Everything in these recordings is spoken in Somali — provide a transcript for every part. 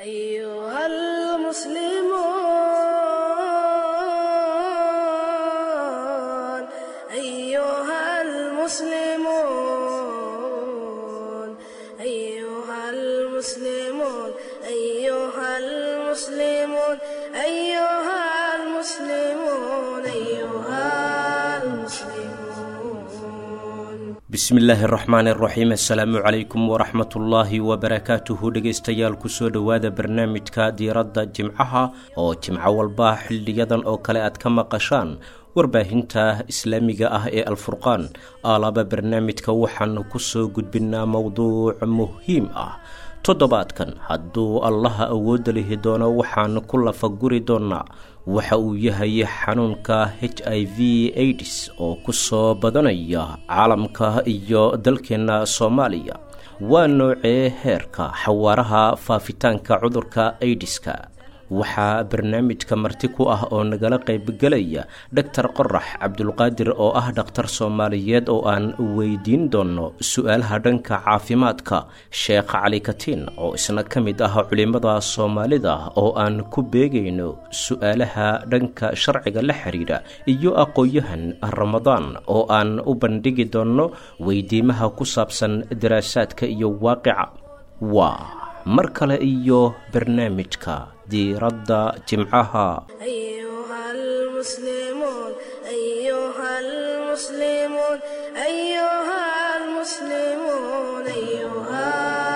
أيها المسلمون أيها المسلمون أيها المسلمون أيها المسلمون أيها المسلمون أيها المسلمون bismillaahi araxmaani araxiim assalaamu calaykum waraxmatullaahi wabarakaatuhu dhegaystayaal kusoo dhowaada barnaamijka diiradda jimcaha oo jimco walba xildhiyadan oo kale aad ka maqashaan warbaahinta islaamiga ah ee alfurqaan aalaba barnaamijka waxaanu kusoo gudbinaa mowduuc muhiim ah toddobaadkan hadduu allaha awoodda lihi doono waxaanu ku lafaguri doonaa waxa uu yahay xanuunka h i v aids oo ku soo badanaya caalamka iyo dalkeenna soomaaliya waa noocee heerka xawaaraha faafitaanka cudurka aidiska waxaa barnaamijka marti ku ah oo nagala qaybgelaya dhaktar qorax cabdulqaadir oo ah dhakhtar soomaaliyeed oo aan weydiin doono su-aalaha dhanka caafimaadka sheekh cali katiin oo isna ka mid ah culimada soomaalida oo aan ku beegayno su-aalaha dhanka sharciga la xiriira iyo aqoon-yahan ramadaan oo aan u bandhigi doono weydiimaha ku saabsan daraasaadka iyo waaqica waa mar kale iyo barnaamijka diiradda jimcaha أيها المسلمون أيها المسلمون أيها المسلمون أيها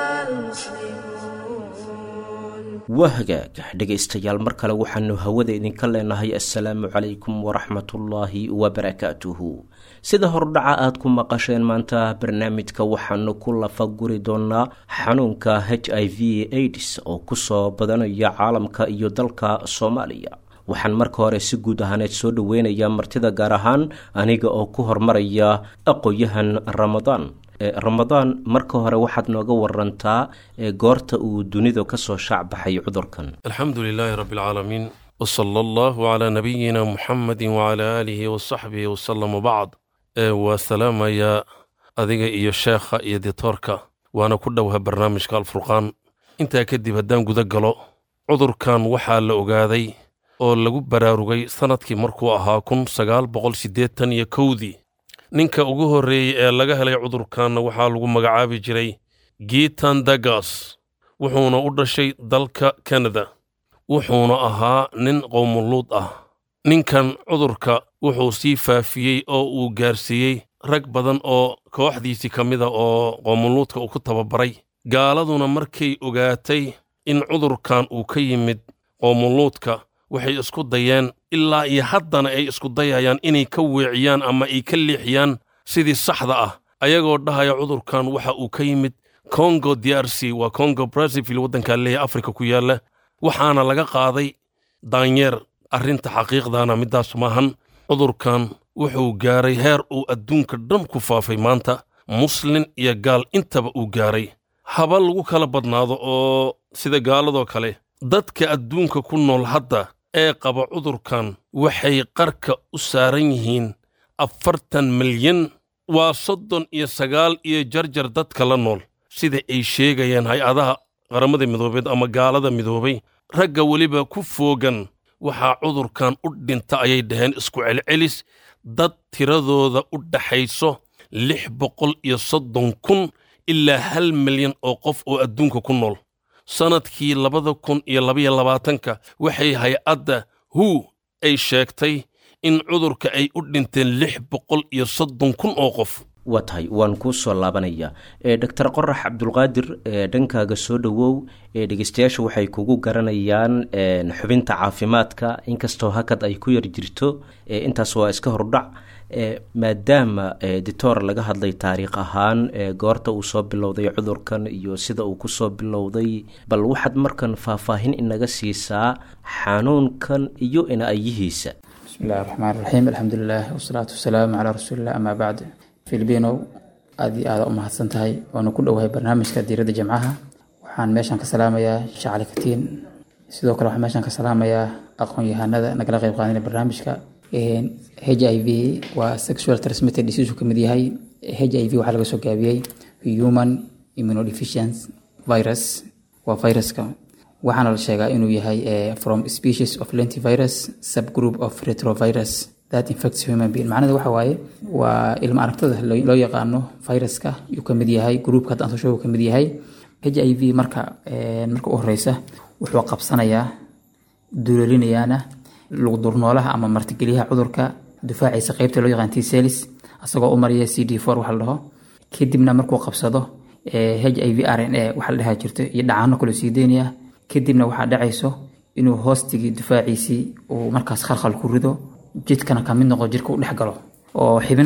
المسلمون waa hagaag dhegaystayaal mar kale waxaanu hawada idinka leenahay assalaamu calaykum waraxmatullaahi wabarakaatuhu sida hordhaca aad ku maqasheen maanta barnaamijka waxaanu ku lafaguri doonaa xanuunka h i v aids oo kusoo badanaya caalamka iyo dalka soomaaliya waxaan marka hore si guud ahaaneed soo dhoweynayaa martida gaar ahaan aniga oo ku hormaraya aqoon-yahan ramadaan ramadaan marka hore waxaad nooga warantaa goorta uu dunidu kasoo shaacbaxay cudurkan alxamdu lilaahi rabbi alcaalamiin wsala allahu calaa nabiyina muxamedi wacalaa aalihi wasaxbihi wasalam wabacd waa salaamayaa adiga iyo sheekha iyo ditoorka waana ku dhowha barnaamijka alfurqaan intaa kadib haddaan guda galo cudurkan waxaa la ogaaday oo lagu baraarugay sannadkii markuu ahaa kun sagaal boqol siddeetan iyo kowdii ninka ugu horreeyey ee laga helay cudurkanna waxaa lagu magacaabi jiray giitan dagas wuxuuna u dhashay dalka kanada wuxuuna ahaa nin qowmuluud ah ninkan cudurka wuxuu sii faafiyey oo uu gaarsiiyey rag badan oo kooxdiisii ka mida oo qowmuluudka uu ku tababaray gaaladuna markay ogaatay in cudurkan uu ka yimid qowmuluudka waxay isku dayeen ilaa iyo haddana ay isku dayayaan inay ka weeciyaan ama ay ka leexiyaan sidii saxda ah ayagoo dhahaya cudurkan waxa uu ka yimid kongo d r c waa kongo brazzavil waddankaa leeyahay afrika ku yaalla waxaana laga qaaday daanyeer arrinta xaqiiqdana middaas maahan cudurkan wuxuu gaaray heer uu adduunka dhan ku faafay maanta muslin iyo gaal intaba uu gaaray haba lagu kala badnaado oo sida gaaladoo kale dadka adduunka ku nool hadda ee qaba cudurkan waxay qarka u saaran yihiin afartan milyan waa soddon iyo sagaal iyo jarjar dadka la nool sida ay sheegayaan hay-adaha qaramada midoobeed ama gaalada midoobay ragga weliba ku foogan waxaa cudurkan u dhinta ayay dhaheen isku celcelis dad tiradooda u dhaxayso lix boqol iyo soddon kun ilaa hal milyan oo qof oo adduunka ku nool sannadkii labada kun iyo labaiyo labaatanka waxay hay-adda hu ay sheegtay in cudurka ay u dhinteen lix boqol iyo soddon kun oo qof waa tahay waan kuu soo laabanayaa doctor qorax cabdulqaadir dhankaaga soo dhowow dhegeystayaasha waxay kugu garanayaan xubinta caafimaadka inkastoo hakad ay ku yar jirto intaas waa iska hordhac maadaama ditoor laga hadlay taariikh ahaan goorta uu soo bilowday cudurkan iyo sida uu kusoo bilowday bal waxaad markan faahfaahin inaga siisaa xanuunkan iyo ina-ayihiisa bismi illahi raxmaan raxiim alxamdulilah wasalaatu wasalaamu calaa rasuulilah amaa bacd filibinow aad iyo aada u mahadsan tahay waanu ku dhowahay barnaamijka diiradda jamcaha waxaan meeshan ka salaamayaa shacali katiin sidoo kale waxaan meeshan ka salaamayaa aqoon-yahanada nagala qeyb qaadana barnaamijka h i v waa sexual transmitted disease ka mid yahay h i v waxaa laga soo gaabiyey human immunodeficiency virus waa viruska waxaana la sheegaa inuu yahay from species of lentivirus subgroup of retrovirus that infects human being macnaheedu waxa waaye waa ilma aragtada loo yaqaano viruska yuu ka mid yahay groupka hadda aan soo sheego ka mid yahay h i v marka marka u horeysa wuxuu qabsanayaa duulalinayaana lugdurnoolaha ama martigeliyaha cudurka difaaciisa qeybta loo yaqaan t cells asagoo u maraya c d four waxa la dhaho kadibna markuu qabsado h i v r n a waxa la dhahaa jirto iyo dhacaano kaloo sii deynaya kadibna waxaa dhacayso inuu hoostigii difaaciisii uu markaas khalkhal ku rido jidkana kamid noqo jirka u dhex galo oo xibin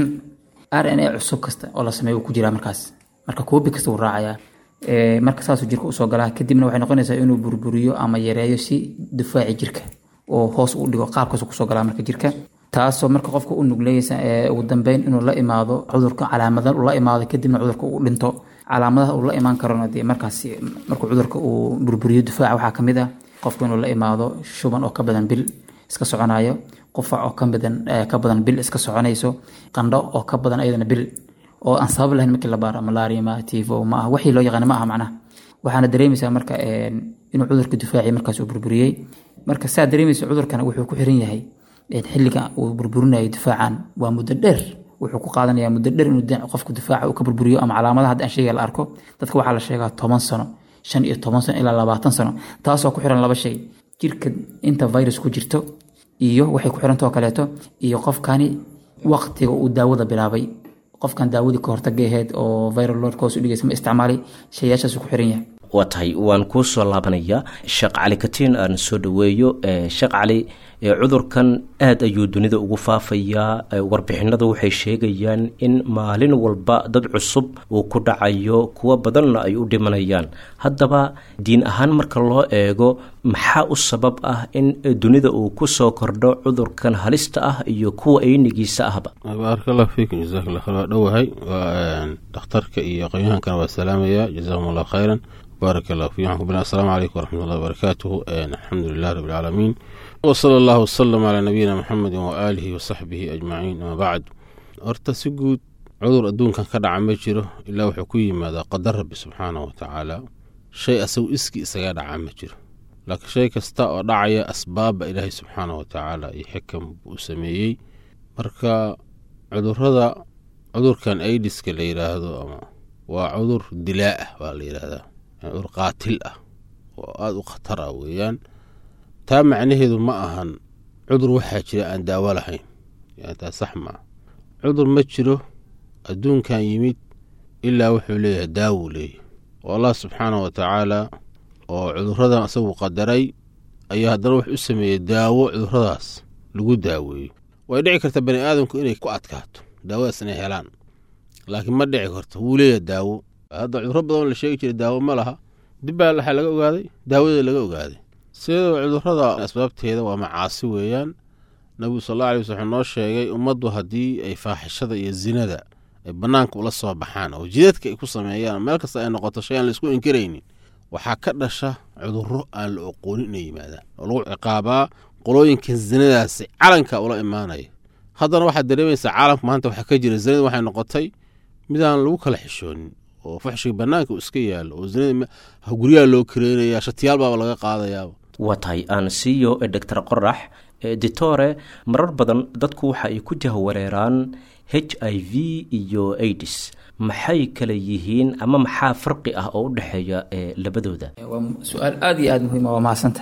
r n a cusub kasta oo la sameeyo uu ku jiraa markaas marka koobi kasta wuu raacayaa marka saasuu jirka usoo galaa kadibna waxay noqonaysaa inuu burburiyo ama yareeyo si difaaci jirka oo hoos u dhigo qaabkaas kusoo galaa marka jirka taasoo marka qofka u nugleysa ugu dambeyn inuu la imaado cudurka calaamada la imaado kadibna cudurka uu dhinto calaamadaha uu la imaan karona dee markaas markuu cudurka uu burburiyo difaaca waxaa kamid ah qofku inuu la imaado shuban oo ka badan bil iska soconayo qufac oo kabadan ka badan bil iska soconayso qandho oo ka badan ayadana bil oo aan sabab lahayn markii la baaro malaria ma tifo ma aha wixii loo yaqaana ma aha macnaha waxaana dareemaysaa marka inuu cudurka difaaci markaas uu burburiyey marka saa dareemaysa cudurkana wuxuu ku xiran yahay xilliga uu burburinayo difaacan waa muddo dheer wuxuu ku qaadanaya muddo dheer inuu qofku difaaca uu ka burburiyo ama calaamadaha hadda aan sheegaya la arko dadka waxaa la sheegaa toban sano shan iyo toban sano ilaa labaatan sano taasoo ku xiran laba shay jirka inta virus ku jirto iyo waxay ku xirantao kaleeto iyo qofkani waqtiga uu daawada bilaabay qofkan daawadii ka hortaga aheyd oo viral loadka hoos u dhigaysa ma isticmaalay shayaashaasuu ku xiran yahay waa tahay waan kuu soo laabanayaa sheekh cali katiin aan soo dhaweeyo sheekh cali cudurkan aada ayuu dunida ugu faafayaa warbixinada waxay sheegayaan in maalin walba dad cusub uu ku dhacayo kuwo badanna ay u dhimanayaan haddaba diin ahaan marka loo eego maxaa u sabab ah in dunida uu ku soo kordho cudurkan halista ah iyo kuwa aynigiisa ahba baaraka allah fiikum jazakallah khayr waa dhowahay waa dhakhtarka iyo aqoonyahankana waa salaamaya jazakum allah khayran baarak allah fiikum waxaan ku bilaa asalaamu calaykum waraxmatullahi wabarakaatuhu alxamdu lilah rabbi alcaalamiin wsala allahu wasalam calaa nabiyina muxamedi waaalihi wasaxbihi ajmaciin ama bacd horta si guud cudur adduunkan ka dhaca ma jiro ilaa wuxuu ku yimaadaa qadar rabbi subxaanah wa tacaala shay asagu iski isaga dhaca ma jiro laakiin shay kasta oo dhacaya asbaabba ilaahay subxaanah wa tacaala iyo xikam buu u sameeyey marka cudurada cudurkan aidiska la yidhaahdo ama waa cudur dilaa ah baa la yidhaahdaa cudur qaatil ah oo aada u khatar ah weeyaan taa macnaheedu ma ahan cudur waxaa jira aan daawo lahayn yani taa sax maa cudur ma jiro adduunkan yimid ilaa wuxuu leeyahay daawuu leeyahy oo allah subxaanah wa tacaala oo cuduradan asagu qadaray ayaa haddana wuxuu u sameeyey daawo cuduradaas lagu daaweeyo way dhici karta bani aadamku inay ku adkaato daawadaas inay helaan laakiin ma dhici karto wuu leeyahay daawo hadda cuduro badan la sheegi jiray daawo ma laha dib baa waxaa laga ogaaday daawadii laga ogaaday sidoo cudurada asbaabteeda waa macaasi weeyaan nabigu sal alla alay wasl wuxuu noo sheegay ummaddu haddii ay faaxishada iyo zinada ay bannaanka ula soo baxaan oo jidadka ay ku sameeyaan meel kasta ay noqoto shay aan laisku inkiraynin waxaa ka dhasha cudurro aan la oqoonin inay yimaadaan oo lagu ciqaabaa qolooyinkan zinadaasi calanka ula imaanaya haddana waxaad dareemaysaa caalamka maanta waxaa ka jira zinada waxay noqotay midaan lagu kala xishoonin oo fuxshiga bannaanka uu iska yaalo oo zinada guryaha loo kareynaya shatiyaal baaba laga qaadayaaba waa tahay aan siiyo doctor qorax ditore marar badan dadku waxa ay ku jahwareeraan h i v iyo aids maxay kala yihiin ama maxaa farqi ah oo u dhexeeya labadooda waa su-aal aada iyo aada muhiima waa mahadsanta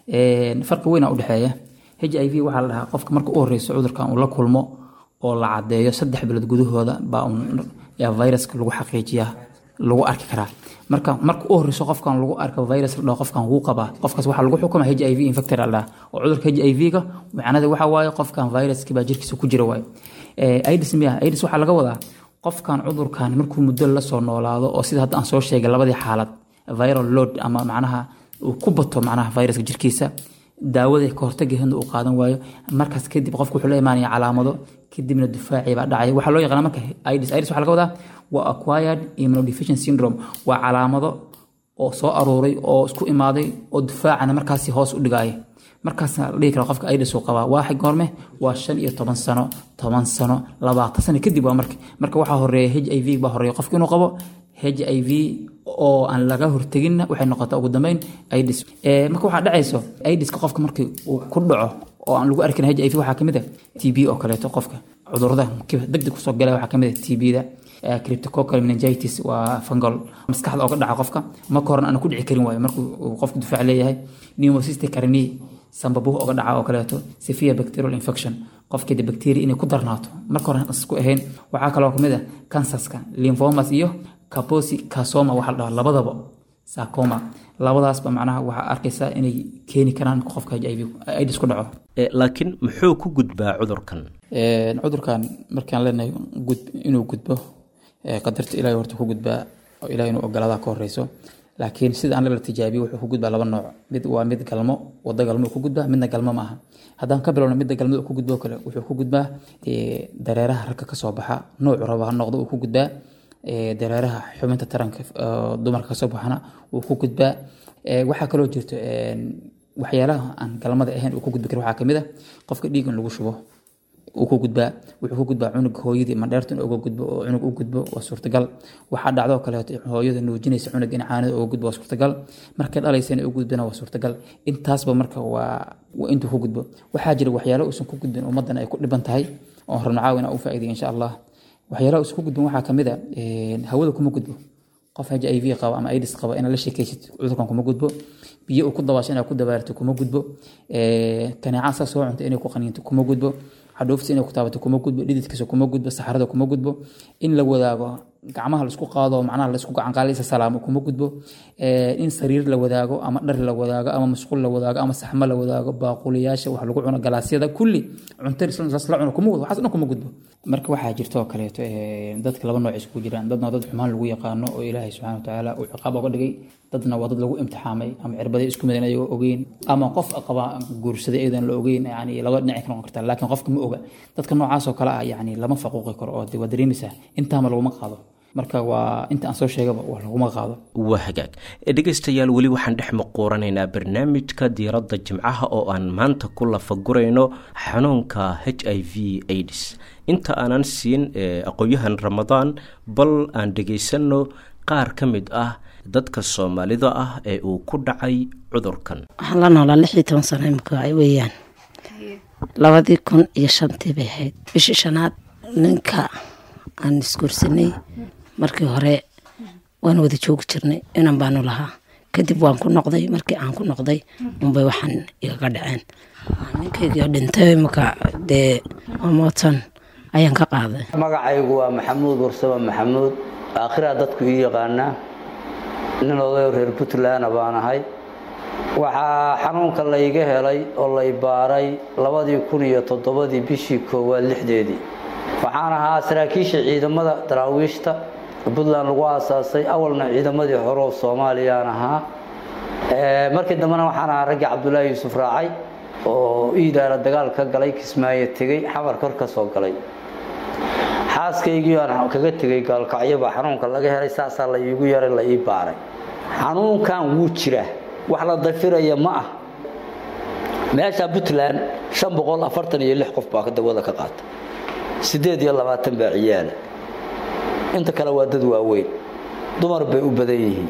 farqi weyn aa udhexeeya h i v waxaa la dhahaa qofka marka u horeyso cudurkan uu la kulmo oo la cadeeyo saddex bilood gudahooda baa viruska lagu xaqiijiyaa lagu arki karaa marka marka u horeyso qofkan lagu arka virus la dhaho qofkan wuu qabaa qofkaas waxaa lagu xukuma h i v infector la dhaha oo cudurka h i v-ga macnada waxa waaye qofkan viruski baa jirkiisa ku jira waaye aids miya aids waxaa laga wadaa qofkan cudurkan markuu muddo la soo noolaado oo sida hadda aan soo sheegay labadii xaalad viral load ama macnaha uu ku bato macnaha viruska jirkiisa daawada ka hortagaheedna uu qaadan waayo markaas kadib qofku wuxuu la imaanaya calaamado kadibna difaacii baa dhacaya waxaa loo yaqaana marka aids aids waxaa laga wadaa waa acquired immunodeficiency syndrome waa calaamado oo soo aruuray oo isku imaaday oo difaacana markaasi hoos u dhigaya markaasna la dhihi kara qofka aids uu qabaa waa goorme waa shan iyo toban sano toban sano labaatan sano kadib waa marka marka waxaa horeeya h i v baa horeeya qofka inuu qabo h h i v oo aan laga horteginna waxay noqotaa ugu dambeyn idis marka waxaa dhacayso idiska qofka markii uu ku dhaco oo aan lagu arkin h i v waxaa kamid a t b oo kaleeto qofka cudurada degdeg kusoo galaya waxaa kamid a t b-da cryptococcal meningitis waa fungal maskaxda ooga dhaca qofka marka horena aan ku dhici karin waayo markuu uu qofku difaac leeyahay pneumocystic carni sambabuh oga dhaca oo kaleeto severe bacterial infection qofkeeda bacteria inay ku darnaato marka hore isku ahayn waxaa kaloo kamid ah cancerska lymphomas iyo kaposi casoma waxa la dhahaa labadaba sarcoma labadaasba macnaha waxaa arkaysaa inay keeni karaan qofka h i v idis ku dhaco laakiin muxuu ku gudbaa cudurkan cudurkan markaan leenahay inuu gudbo qadarta ilahay horta ku gudbaa oo ilahay inuu ogolaadaa ka horeyso laakiin sida aan la tijaabiyo wuxuu ku gudbaa laba nooc mid waa mid galmo wado galmo ku gudbaa midna galmo maaha haddaan ka bilowno midda galmada ku gudbo kale wuxuu ku gudbaa dareeraha ragga kasoo baxa noocu raba ha noqdo uu ku gudbaa dareeraha xubinta taranka dumarka kasoo baxana wuu ku gudbaa waxaa kaloo jirto waxyaalaha aan galmada ahayn uu ku gudbi karo waxaa kamid a qofka dhiig in lagu shubo uu ku gudbaa wuxuu ku gudbaa cunug hooyadii mandheerta in uga gudbo oo cunug u gudbo waa suurtagal waxaa dhacdoo kaleeto hooyada nuujinaysa cunug in caanada uga gudbo waa suurtagal markay dhalaysa in u gudbina waa suurtagal intaasba marka waa intuu ku gudbo waxaa jira waxyaalo uusan ku gudbin ummadan ay ku dhiban tahay oo rabno caawina u faa'iiday insha allah waxyaalaha uusan ku gudbin waxaa kamid a hawada kuma gudbo qof h i v qaba ama idis qaba inaad la sheekaysid cudurkan kuma gudbo biyo uu ku dabaasho inaad ku dabaarto kuma gudbo kaneeca saa soo cunta inay ku qaniinto kuma gudbo xadhuufta inay ku taabato kuma gudbo dhididkiisa kuma gudbo saxarada kuma gudbo in la wadaago gacmaha laisku qaado macnaha laisku gacanqaalisa salaamo kuma gudbo in sariir la wadaago ama dhar la wadaago ama masquul la wadaago ama saxmo la wadaago baaquliyaasha wax lagu cuno galaasyada kulli cunto lasla cuno kuma gudbo waxaas dhan kuma gudbo marka waxaa jirta oo kaleeto dadka laba nooc isku jiraan dadna dad xumaan lagu yaqaano oo ilaahay subxana watacaala uu ciqaab oga dhigay dadna waa dad lagu imtixaamay ama cirbaday isku midan ayagoo ogeyn ama qof qaba guursaday ayadan la ogeyn yani laba dhinac ka noqon kartaa laakiin qofka ma oga dadka noocaas oo kale ah yani lama faquuqi karo oo waa dareemaysaa intaama laguma qaado marka waa inta aan soo sheegaba waa laguma qaado waa hagaag dhegaystayaal weli waxaan dhex muquuranaynaa barnaamijka diiradda jimcaha oo aan maanta ku lafagurayno xanuunka h i v aids inta aanan siin aqoon-yahan ramadaan bal aan dhegaysanno qaar ka mid ah dadka soomaalida ah ee uu ku dhacay cudurkan waxaan la noolaa lix iyo toban sano imika weeyaan labadii kun iyo shantii bay ahayd bishii shanaad ninka aan isguursanay markii hore waan wada joogi jirnay inan baanu lahaa kadib waan ku noqday markii aan ku noqday unbay waxaan igaga dhaceen ninkaygii dhintay imika dee mootan ayaan ka qaaday magacaygu waa maxamuud warsame maxamuud aakhiraa dadku ii yaqaanaa nin odayo reer puntland baan ahay waxaa xanuunka layga helay oo lay baaray labadii kun iyo toddobadii bishii koowaad lixdeedii waxaan ahaa saraakiisha ciidamada daraawiishta puntland lagu aasaasay awalna ciidamadii hore oo soomaaliyaan ahaa markii dambena waxaan ahaa raggii cabdulaahi yuusuf raacay oo iidaara dagaal ka galay kismaayo tegey xamar kor ka soo galay xaaskaygii aan kaga tegay gaalkacyobaa xanuunka laga helay saasaa la iigu yaray la ii baaray xanuunkan wuu jiraa wax la dafiraya ma ah meesha puntland shan boqol afartan iyo lix qof baa dawada ka qaata siddeed iyo labaatan baa ciyaala inta kale waa dad waaweyn dumar bay u badan yihiin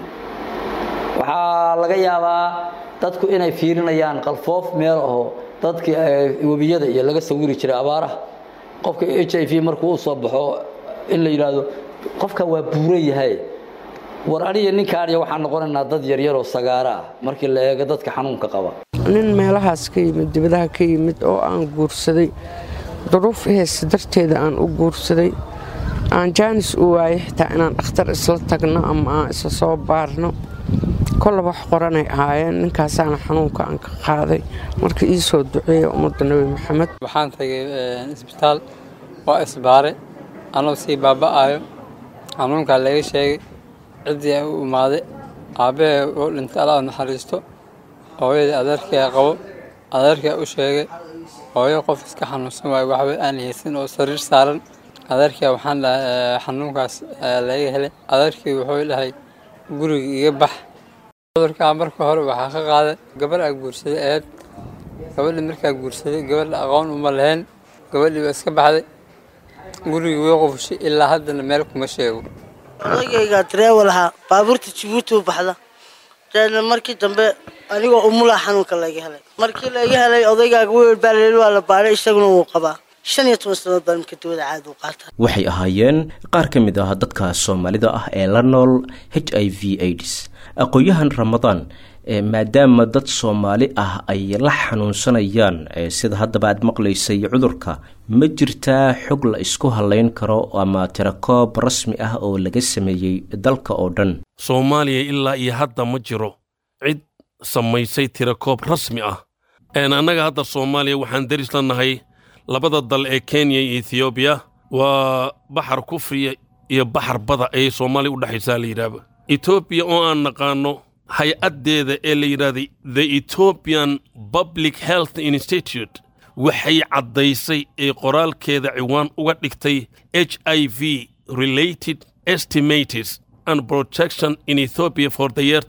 waxaa laga yaabaa dadku inay fiirinayaan qalfoof meel aho dadkii webiyada iyo laga sawiri jiray abaaraha qofka h i v markuu u soo baxo in la yidhaahdo qofka waa buuran yahay war aniga ninkaaniya waxaan noqonaynaa dad yaryaroo sagaara ah markii la eego dadka xanuunka qaba nin meelahaas ka yimid dibadaha ka yimid oo aan guursaday duruuf heesa darteeda aan u guursaday aan jaanis u waayay xitaa inaan dhakhtar isla tagno ama aan isla soo baarno kollaba wax qoranay ahaayeen ninkaasaana xanuunka aan ka qaaday marka ii soo duceeya ummadda nebi maxamed waxaan tagay isbitaal waa isbaare anoo sii baaba'ayo xanuunkaa laga sheegay ciddii u imaaday aabbahee oo dhintay alla naxariisto hooyadii adeerkaa qabo adeerkaa u sheegay hooyo qof iska xanuunsan waayo waxba aan haysan oo sariir saaran adeerkaa waxaan dhahay xanuunkaas laga helay adeerkii wuxuu dhahay guriga iga bax cudurkaa marka hore waxaa ka qaaday gabarh aa guursaday aheyd gabadhii markaa guursaday gabadha aqoon uma lahayn gabadhii waa iska baxday gurigii way qufushay ilaa haddana meel kuma sheego odagaygaa dareewal ahaa baabuurta jabuuti u baxda deedna markii dambe anigoo umulaa xanuunka laga helay markii laga helay odaygaaga weel baaleel waa la baadhay isaguna wuu qabaa shan iyo toban sannadood baan marka dawada caadi u qaata waxay ahaayeen qaar ka mid ah dadka soomaalida ah ee la nool h i v aids aqoon-yahan ramadaan maadaama dad soomaali ah ay la xanuunsanayaan sida haddaba aad maqlaysay cudurka ma jirtaa xog la isku halayn karo ama tirakoob rasmi ah oo laga sameeyey dalka oo dhan soomaaliya ilaa iyo hadda ma jiro cid samaysay tirakoob rasmi ah annaga hadda soomaaliya waxaan deris la nahay labada dal ee kenya iyo ethoobiya waa baxar kufriya iyo baxar bada ayay soomaaliya u dhexaysaa la yidhaahba etoobiya oo aan naqaanno hay-addeeda ee la yidhahday the ethoobian public health institute waxay caddaysay ee qoraalkeeda ciwaan uga dhigtay h i v related estimates and protection in ethiopia for the year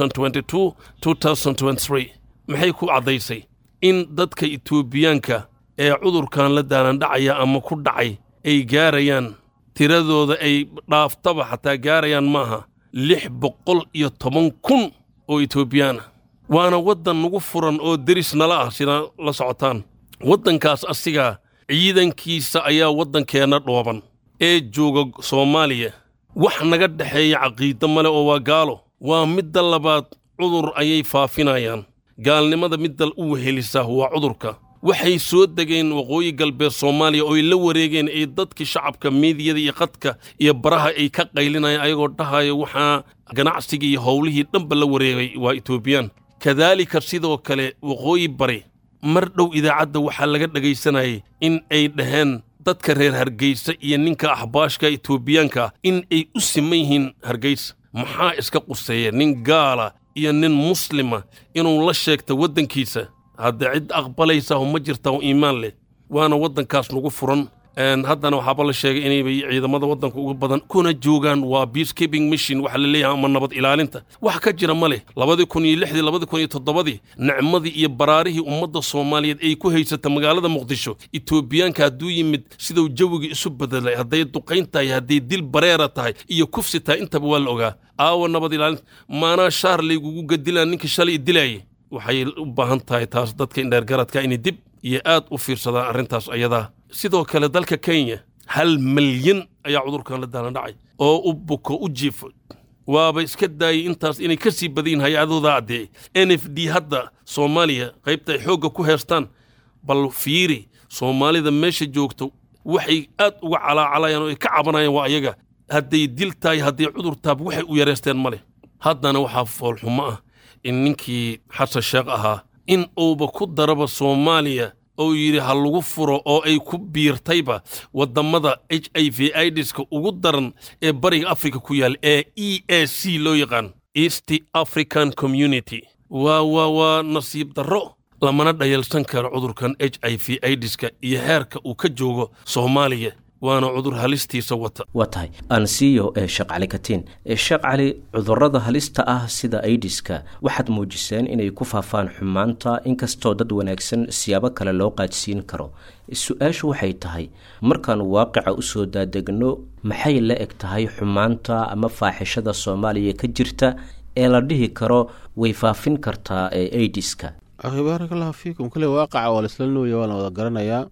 2022-2023 maxay ku caddaysay in dadka etoobiyaanka ee cudurkan la daalandhacaya ama ku dhacay ay gaarayaan tiradooda ay dhaaftaba xataa gaarayaan maaha lix boqol iyo toban kun oo etoobiyaana waana waddan nagu furan oo deris nala ah sidaa la socotaan waddankaas asigaa ciidankiisa ayaa waddankeenna dhooban ee jooga soomaaliya wax naga dhexeeya caqiido male oo waa gaalo waa midda labaad cudur ayay faafinayaan gaalnimada midda u wehelisaa waa cudurka waxay soo degeen waqooyi galbeed soomaaliya ooy la wareegeen ay dadkii shacabka miidiyada iyo qadka iyo baraha ay ka qaylinayaan ayagoo dhahaya waxaa ganacsigii iyo howlihii dhanba la wareegay waa etoobiyaan kadaalika sidoo kale waqooyi bari mar dhow idaacadda waxaa laga dhegaysanayay in ay dhaheen dadka reer hargaysa iyo ninka axbaashka etoobiyaanka in ay u siman yihiin hargaysa maxaa iska quseeya nin gaala iyo nin muslima inuu la sheegta waddankiisa hadda cid aqbalaysa ma jirta oo iimaan leh waana waddankaas nagu furan haddana waxaaba la sheegay inaybay ciidamada waddanka ugu badan kuna joogaan waa peacekeeping mission waxa la leeyahay ama nabad ilaalinta wax ka jira ma leh labadii kun iyo lixdii labadii kun iyo toddobadii nicmadii iyo baraarihii ummadda soomaaliyeed ay ku haysata magaalada muqdisho etoobiyaanka hadduu yimid siduu jawigii isu bedelay hadday duqayn tahay hadday dil bareera tahay iyo kufsi tahay intaba waa la ogaa aawa nabad ilaalinta maanaa shaar laygugu gadilaan ninkii shalay dilaayay waxay u baahan tahay taas dadka indheergaradka inay dib iyo aad u fiirsadaan arrintaas ayadaa sidoo kale dalka kenya hal malyan ayaa cudurkan la daalandhacay oo u buko u jiifo waaba iska daayay intaas inay ka sii badayin hay-adooda addeecay n f d hadda soomaaliya qaybta ay xoogga ku heestaan bal fiiri soomaalida meesha joogto waxay aad uga calaacalayaan oo ay ka cabanayaan waa ayaga hadday dil tahay hadday cudur taab waxay u yareysteen ma leh haddana waxaa foolxumo ah in ninkii xasan sheekh ahaa in uuba ku daraba soomaaliya oo yidhi ha lagu furo oo ay ku biirtayba waddammada h i v idiska ugu daran ee bariga afrika ku yaal ee e a c loo yaqaan east african community waa waa waa nasiib darro lamana dhayalsan karo cudurkan h i v idiska iyo heerka uu ka joogo soomaaliya waana cudur halistiisa wata waa tahay aansiiyo ee sheekh cali katiin sheekh cali cudurrada halista ah sida aidiska waxaad muujiseen inay ku faafaan xumaanta inkastoo dad wanaagsan siyaabo kale loo qaadsiin karo su-aashu waxay tahay markaan waaqica usoo daadegno maxay la eg tahay xumaanta ama faaxishada soomaaliya ka jirta ee la dhihi karo way faafin kartaa ee aidiska akhi baarak allahu fiikum kule waaqaca waa laisla nooya waa la wada garanayaa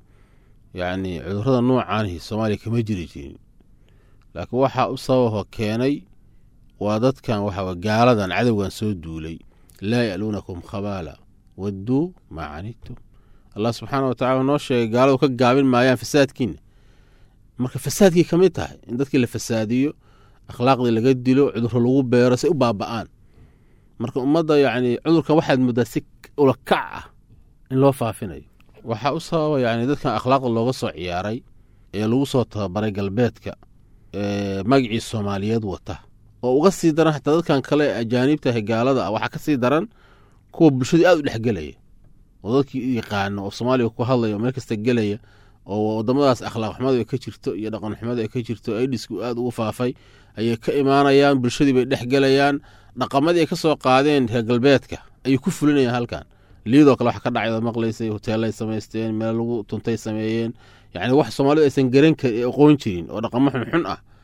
yacni cudurrada noocaanihi soomaaliya kama jiri jirin laakiin waxaa u sababaho keenay waa dadkan waxaa gaaladan cadowgan soo duulay laa ya'luunakum khabaala wadduu maa canidtum allah subxaana wa tacala noo sheegay gaaladu ka gaabin maayaan fasaadkiina marka fasaadkii ka mid tahay in dadkii la fasaadiyo akhlaaqdii laga dilo cudurro lagu beero say u baaba'aan marka ummadda yacni cudurkan waxaad muddaa si ula kac ah in loo faafinayo waxaa u sababa yacni dadkan akhlaaqda looga soo ciyaaray ee lagu soo tababaray galbeedka ee magacii soomaaliyeed wata oo uga sii daran xataa dadkan kale ee ajaaniibtahay gaalada ah waxaa ka sii daran kuwa bulshadii aad u dhex gelaya oo dadkii yaqaano oo soomaaliya ku hadlaya oo meel kasta gelaya oo wadamadaas akhlaaq xumadu ay ka jirto iyo dhaqan xumadu ay ka jirto aidisku aad ugu faafay ayay ka imaanayaan bulshadii bay dhex gelayaan dhaqamadii ay ka soo qaadeen reer galbeedka ayay ku fulinayaan halkan liidoo kale wax ka dhacay maqlaysay hoteelay samaysteen meel lagu tuntay sameeyeen yacni wax soomaalidu aysan garan karin aqoon jirin oo dhaqamo xunxun ah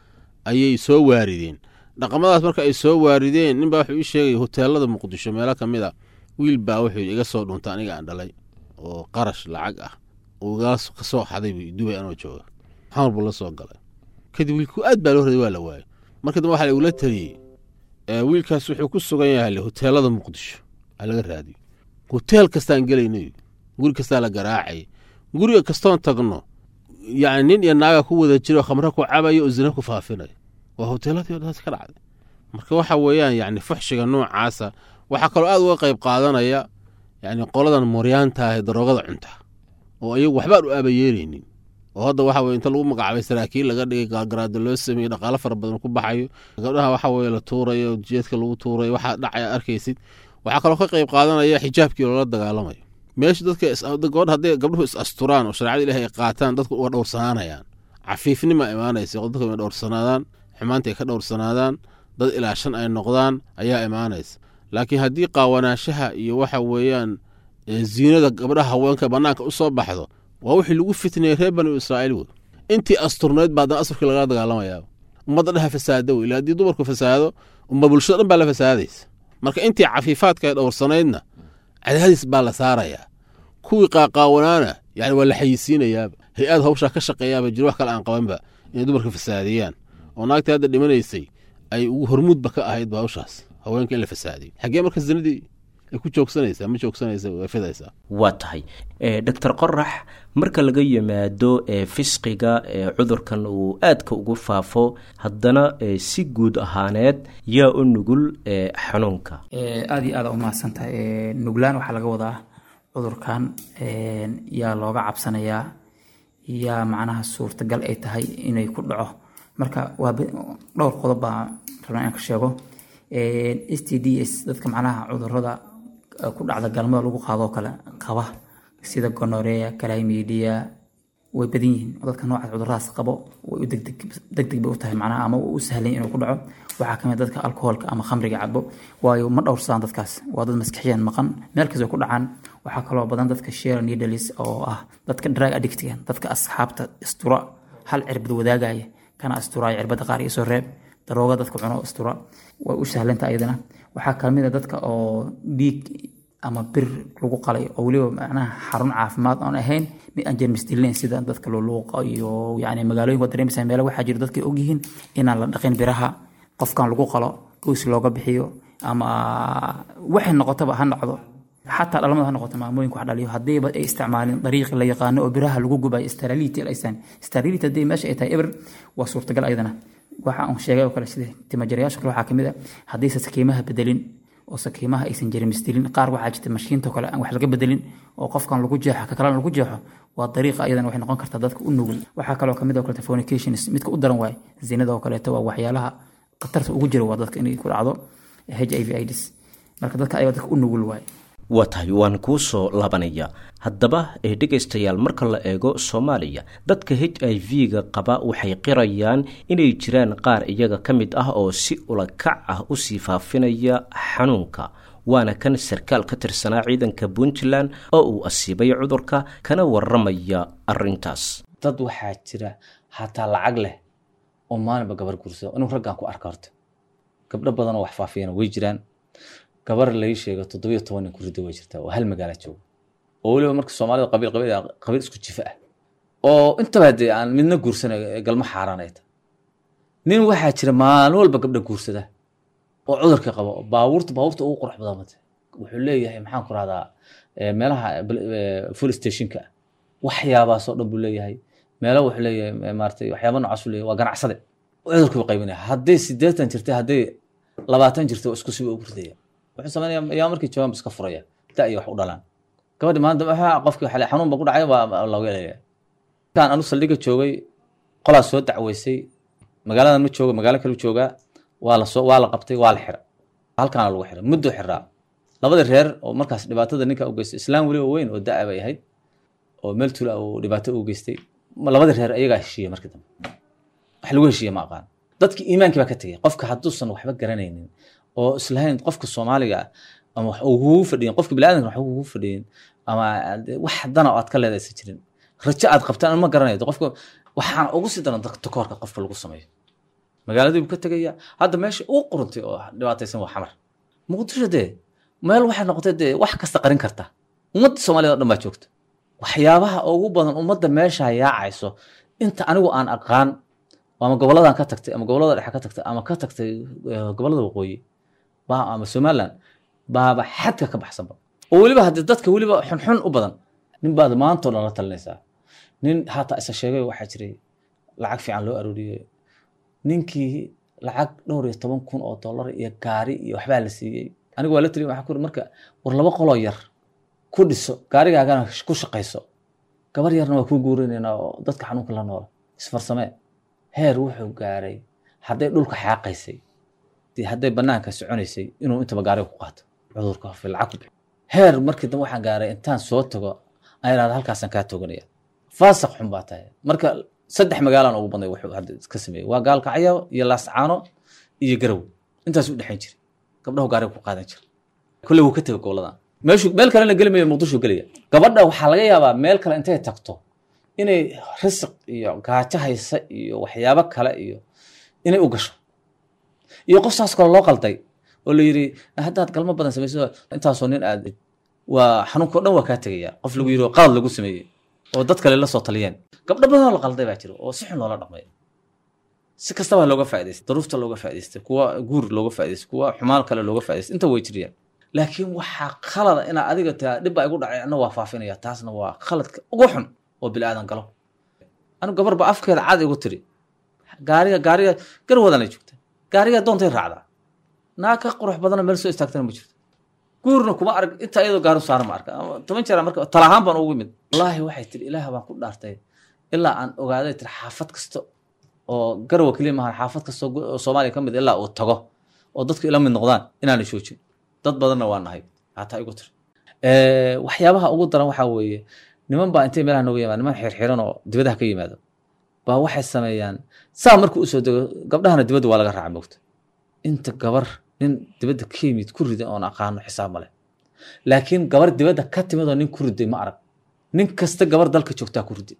ayay soo waarideen dhaqamadaas marka ay soo waarideen ninbaa wuxuu ii sheegay hoteelada muqdisho meelo ka mid a wiil baa wuxuu iga soo dhuntay aniga aan dhalay oo qarash lacag ah ugaas ka soo xaday buu dubay anoo jooga xamar buu la soo galay kadib wiilku aad baa loo raday waa la waayay marka dambe waxaa lagula taliyey wiilkaas wuxuu ku sugan yahay hoteelada muqdisho aa laga raadiyo hoteel kastaan gelaynay guri kastaa la garaacay guriga kastoon tagno yani nin iyo naaga ku wada jiro khamre ku cabaya oo zina ku faafinaya waa hoteeladii taas ka dhacday marka waxa weeyaan yani fuxshiga noocaasa waxaa kaloo aad uga qayb qaadanaya yani qoladan mooryaanta ah ee daroogada cunta oo iyagu waxbaan u aabayeelaynin oo hadda waxa weye inta lagu magacaabay saraakiil laga dhigay gaalgaraada loo sameeyey dhaqaalo fara badan ku baxayo gabdhaha waxa weye la tuurayo jeedka lagu tuurayo waxaa dhacaya arkaysid waxaa kaloo ka qayb qaadanaya xijaabkii loola dagaalamayo meesha dadka gabadha hadday gabdhuhu is asturaan oo shareecada ilahi ay qaataan dadku uga dhowrsanaanayaan cafiifnima imaanaysa dadku inay dhowrsanaadaan xumaanta ay ka dhowrsanaadaan dad ilaashan ay noqdaan ayaa imaanaysa laakiin haddii qaawanaanshaha iyo waxa weeyaan ziinada gabdhaha haweenka bannaanka u soo baxdo waa wixii lagu fitnayey reer banu israa'iil wey intii asturnayd baa haddana asturkii lagala dagaalamayaa ummadda dhaha fasaada wey ila haddii dumarku fasaado umma bulshada dhan baa la fasaadaysa marka intii cafiifaadka ay dhowrsanaydna cadaadis baa la saarayaa kuwii qaaqaawanaana yani waa la xayisiinayaaba hay-ad hawshaa ka shaqeeyaaba jiro wax kale aan qabanba inay dumarka fasaadiyaan oo naagtii hadda dhimanaysay ay ugu hormuudba ka ahaydba hawshaas haweenka in la fasaadiyo xaggee marka zinadii ay ku joogsanaysaa ma joogsanaysa way fidaysaa waa tahay doctor qorax marka laga yimaado fisqiga cudurkan uu aadka ugu faafo haddana si guud ahaaneed yaa u nugul xanuunka aada iyo aada u mahadsantahay nuglaan waxaa laga wadaa cudurkan yaa looga cabsanayaa yaa macnaha suurtagal ay tahay inay ku dhaco marka waa dhowr qodob baa rabnaa inaan ka sheego s t d s dadka macnaha cudurada ku dhacda galmada lagu qaadoo kale qaba sida gonorea calamidia way badan yihiin dadka noocaas cuduradaas qabo way u degdeg degdeg bay u tahay macnaha ama u sahlan inuu ku dhaco waxaa kamid dadka alkoholka ama khamriga cabo waayo ma dhowrsadaan dadkaas waa dad maskaxiyan maqan meel kastoo ku dhacaan waxaa kaloo badan dadka share needles oo ah dadka drug addictigan dadka asxaabta istura hal cirbad wadaagaya kana asturaaya cirbada qaar iyo soo reeb darooga dadka cuno istura way u sahlanta iyadana waxaa kamid a dadka oo dhiig ama bir lagu qalay oo weliba macnaha xarun caafimaad aan ahayn mid aan jermis dilayn sida dadka luluuqa iyo yani magaalooyinka dareemaysa meelo waxaa jira dadka ogyihiin inaan la dhaqin biraha qofkan lagu qalo goys looga bixiyo ama waxay noqotaba ha noqdo xataa dhalamada ha noqoto maamooyinka wax dhaliyo haddiiba ay isticmaalin dariiqi la yaqaano oo biraha lagu gubayo sterility aysan sterility haddii meesha ay tahay eber waa suurtagal ayadana waxa aan sheegay oo kale sida timajarayaasha kale waxaa kamid a haddiise sakiimaha bedelin oo sakiimaha aysan jermisdilin qaar waxaa jirta mashiinta kale aan wax laga bedelin oo qofkan lagu jeexo ka kalena lagu jeexo waa dariiqa ayadana waxay noqon kartaa dadka u nugul waxaa kaloo kamid oo kaleeto fornications midka u daran waaye zinada oo kaleeto waa waxyaalaha khatarta ugu jira waa dadka inay ku dhacdo h i v ids marka dadka ayaga dadka u nugul waaye waa tahay waan kuu soo laabanaya haddaba ee dhegaystayaal marka la eego soomaaliya dadka h i v-ga qaba waxay qirayaan inay jiraan qaar iyaga ka mid ah oo si ulakac ah usii faafinaya xanuunka waana kan sarkaal ka tirsanaa ciidanka puntland oo uu asiibay cudurka kana waramaya arintaas dad waxaa jira hataa lacag leh oo maalinba gabar guursado inuu raggaan ku arka horta gabdho badanoo wax faafiyana way jiraan gabar lai sheego toddobiyo toban nin ku ridda way jirtaa oo hal magaala jooga oo weliba marka soomaalida qabiil qabiil qabiil isku jifa ah oo intaba dee aan midna guursanayo galmo xaaraan ay tahay nin waxaa jira maalin walba gabdha guursada oo cudurka qaba baabuurta baabuurta ugu qurux badan mate wuxuu leeyahay maxaan ku rahdaa meelaha full stationka waxyaabaasoo dhan buu leeyahay meelo wuxuu leeyahay maaratay waxyaaba noocaas uu leeyahay waa ganacsade cudurka buu qaybinaya hadday siddeetan jirtay hadday labaatan jirtay isku siba ugu ridaya wuxuu sameynaya yaa markii jawaan iska furaya da iyo wax u dhalaan gabadhi maanta waxa qofkii xale xanuun ba ku dhacay waa looga elaya markaan anu saldhiga joogay qolaas soo dacweysay magaaladan ma jooga magaalo kale joogaa waa la soo waa la qabtay waa la xira halkaana lagu xiray muddo xiraa labada reer oo markaas dhibaatada ninka u geystay islaam weliba weyn oo da' bay ahayd oo meel tula uu dhibaato u geystay labada reer ayagaa heshiiya markii dambe wax lagu heshiiya ma aqaan dadkii iimaankii baa ka tegay qofka hadduusan waxba garanaynin oo islahayn qofka soomaaliga ama wax ugugu fadhiyin qofka biniaadamka wax ugugu fadhiyin ama wax dana oo aad ka leedaysa jirin rajo aad qabtaan ma garanayo qofka waxaana ugu sii daran takoorka qofka lagu sameeyo magaaladii buu ka tegaya hadda meesha uu quruntay oo dhibaataysan waa xamar muqdisho dee meel waxay noqotay dee wax kasta qarin karta ummadda soomaaliyed oo dhan baa joogta waxyaabaha ugu badan ummadda meesha yaacayso inta anigu aan aqaan ama goboladan ka tagtay ama gobolada dhexe ka tagtay ama ka tagtay eh, gobolada waqooyi baa ama somaliland baaba xadka ka baxsanba oo weliba haddii dadka weliba xunxun u badan nin baad maantoo dhan la talinaysaa nin hataa isa sheegay waxaa jiray lacag fiican loo arooriyey ninkii lacag dhowr iyo toban kun oo dollar iyo gaari iyo waxbaa la siiyey aniga waa la taliya waxaa ku iri marka war laba qoloo yar ku dhiso gaarigaagana ku shaqayso gabar yarna waa kuu guurinaynaa oo dadka xanuunka la noola isfarsamee heer wuxuu gaaray hadday dhulka xaaqaysay dee hadday banaanka soconaysay inuu intaba gaariga ku qaato cudurka hofe lacag ku bixi heer markii dambe waxaan gaaray intaan soo tago aan idhahda halkaasaan kaa toganaya faasaq xun baa tahay marka saddex magaalaan ugu badnay wuxuu hadda ka sameeyey waa gaalkacyo iyo laascaano iyo garow intaas u dhexayn jiray gabdhahu gaariga ku qaadan jira kolley wuu ka tegay goboladan meeshu meel kalena geli mayo muqdisho gelaya gabadha waxaa laga yaabaa meel kale intay tagto inay risiq iyo gaajo haysa iyo waxyaabo kale iyo inay u gasho iyo qof saas kale loo qalday oo la yidhi haddaad galmo badan samayso intaasoo nin aad waa xanuunka o dhan waa kaa tegaya qof lagu yidhi oo qalad lagu sameeyey oo dad kale la soo taliyeen gabdho badan oo la qalday baa jira oo si xun loola dhaqmay si kastaba looga faa'idaystay daruufta looga faa'idaystay kuwa guur looga faa'idaystay kuwa xumaan kale looga faa'idaystay inta way jiriyaan laakiin waxaa khalada inaa adiga taa dhib baa igu dhacay anna waa faafinaya taasna waa khaladka ugu xun oo bini aadan galo anigu gabar ba afkeeda cad igu tiri gaariga gaariga garwadanay joogta gaariga doontay raacdaa naa ka qurux badana meel soo istaagtana ma jirto guurna kuma arag inta iyadoo gaaru saaran ma arka ama toban jeer marka talahaan baan ugu imid wallaahi waxay tiri ilaah baan ku dhaartay ilaa aan ogaaday tiri xaafad kasta oo garwa keliya maahan xaafad kasta oo soomaaliya ka mid ilaa uu tago oo dadku ila mid noqdaan inaanay joojin dad badanna waa nahay hataa igu tiri waxyaabaha ugu daran waxaa weeye niman baa intay meelaha nooga yimaada niman xirxiran oo dibadaha ka yimaado baa waxay sameeyaan saa markuu usoo dego gabdhahana dibadda waa laga raaca moogta inta gabar nin dibadda ka yimid ku rida oon aqaano xisaab male laakiin gabar dibadda ka timid oo nin ku riday ma arag nin kasta gabar dalka joogtaa ku riday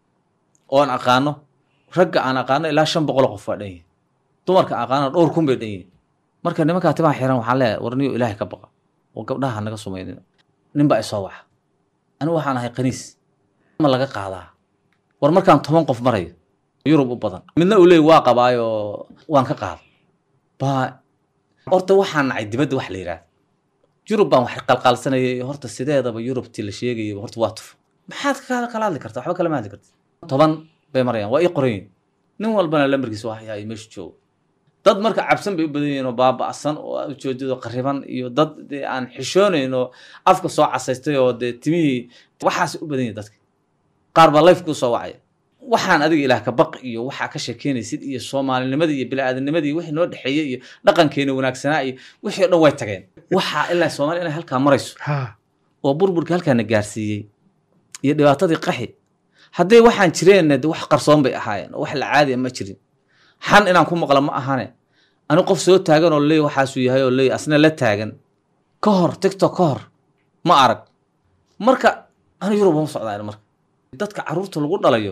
oon aqaano ragga aan aqaano ilaa shan boqol qof waa dhan yihin dumarka aan aqaano dhowr kun bay dhan yihin marka nimankaa timaha xiran waxaan leeyahay warniyo ilaahay ka baqa oo gabdhaha naga sumaynin nin baa isoo waxa anigu waxaan ahay qaniis ma laga qaadaa war markaan toban qof marayo yurub u badan midna uu leey waa qabaayo waan ka qaada baa horta waxaan nacay dibadda wax la yidhaahda yurub baan wax qalqaalsanayay horta sideedaba yurubtii la sheegayay horta waa tufo maxaad kala kala hadli kartaa waxba kalama hadli karta toban bay marayaan waa ii qoran yihin nin walbana lambarkiisa waa hayaa meesha joogo dad marka cabsan bay u badan yihiin oo baaba'san oo ujeedado qariban iyo dad dee aan xishoonayn oo afka soo casaystay oo dee timihii waxaas u badan yihin dadka qaar baa life kuu soo wacaya waxaan adiga ilaah ka baq iyo waxaa ka sheekeynaysid iyo soomaalinimadii iyo bini'aadanimadii wixii noo dhexeeyey iyo dhaqankeena wanaagsanaa iyo wixii o dhan way tageen waxaa ilaa soomaaliya inay halkaa marayso oo burburka halkaana gaarsiiyey iyo dhibaatadii qaxi hadday waxaan jireen de wax qarsoon bay ahaayeen oo wax la caadiya ma jirin xan inaan ku maqla ma ahane ani qof soo taagan oo leey waxaasuu yahay oo leey asna la taagan ka hor tiktok ka hor ma arag marka ani yurub uma socdaan marka dadka carruurta lagu dhalayo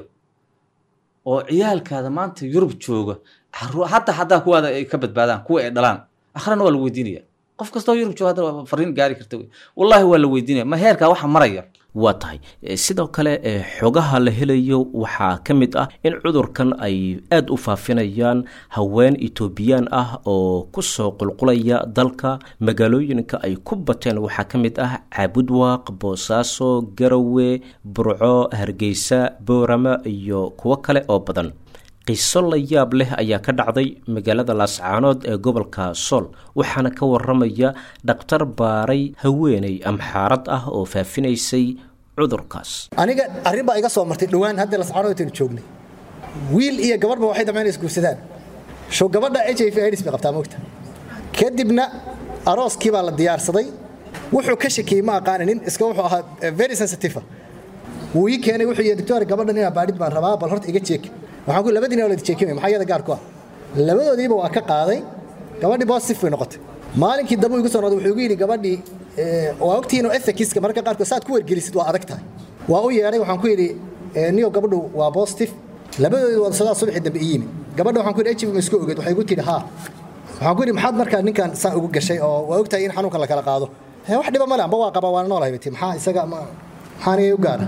oo ciyaalkaada maanta yurub jooga hadda haddaa kuwaada ay ka badbaadaan kuwa ay dhalaan akhrana waa la weydiinaya qof kastoo yurub jooga hadda fariin gaari karta wey wallaahi waa la weydiinaya ma heerkaa waxa maraya waa tahay sidoo kale xogaha la helayo waxaa ka mid ah in cudurkan ay aada u faafinayaan haween etoobiyaan ah oo kusoo qulqulaya dalka magaalooyinka ay ku bateen waxaa ka mid ah caabudwaaq boosaaso garowe burco hargeysa boorama iyo kuwo kale oo badan qiso la yaab leh ayaa ka dhacday magaalada laascaanood ee gobolka sool waxaana ka waramaya dhakhtar baaray haweeney amxaarad ah oo faafinaysay cudurkaas aniga arrin baa iga soo martay dhowaan hadda lascaanood intaynu joognay wiil iyo gabadhba waxay damceen isguursadaan show gabadha h i v aids bay qabtaa moogta kadibna arooskii baa la diyaarsaday wuxuu ka shakiyey ma aqaaninin iska wuxuu ahaa very sensitive wuu ii keenay wuxuu yidhi doctor gabadhan inaa baadhid baan rabaa bal horta iga jeek waxaan ku labadiina wala jeekimay maxaa iyada gaar ku ah labadoodiiba waa ka qaaday gabadhii positive bay noqotay maalinkii dambe igu soo noqday wuxuu igu yidhi gabadhii waa ogtihiin oo ethikiska mararka qaarkood saad ku wargelisid waa adag tahay waa u yeedhay waxaan ku yidhi niyo gabadhu waa positive labadoodii wada sadaa subaxii dambe i yimi gabadha waxaan ku yidhi h i v ma isku ogeed waxay igu tidhi haa waxaan ku yidhi maxaad markaa ninkan saa ugu gashay oo waa ogtahay in xanuunka la kala qaado hee wax dhiba male amba waa qabaa waana noolahay bati maxaa isaga ma maxaa anigay u gaara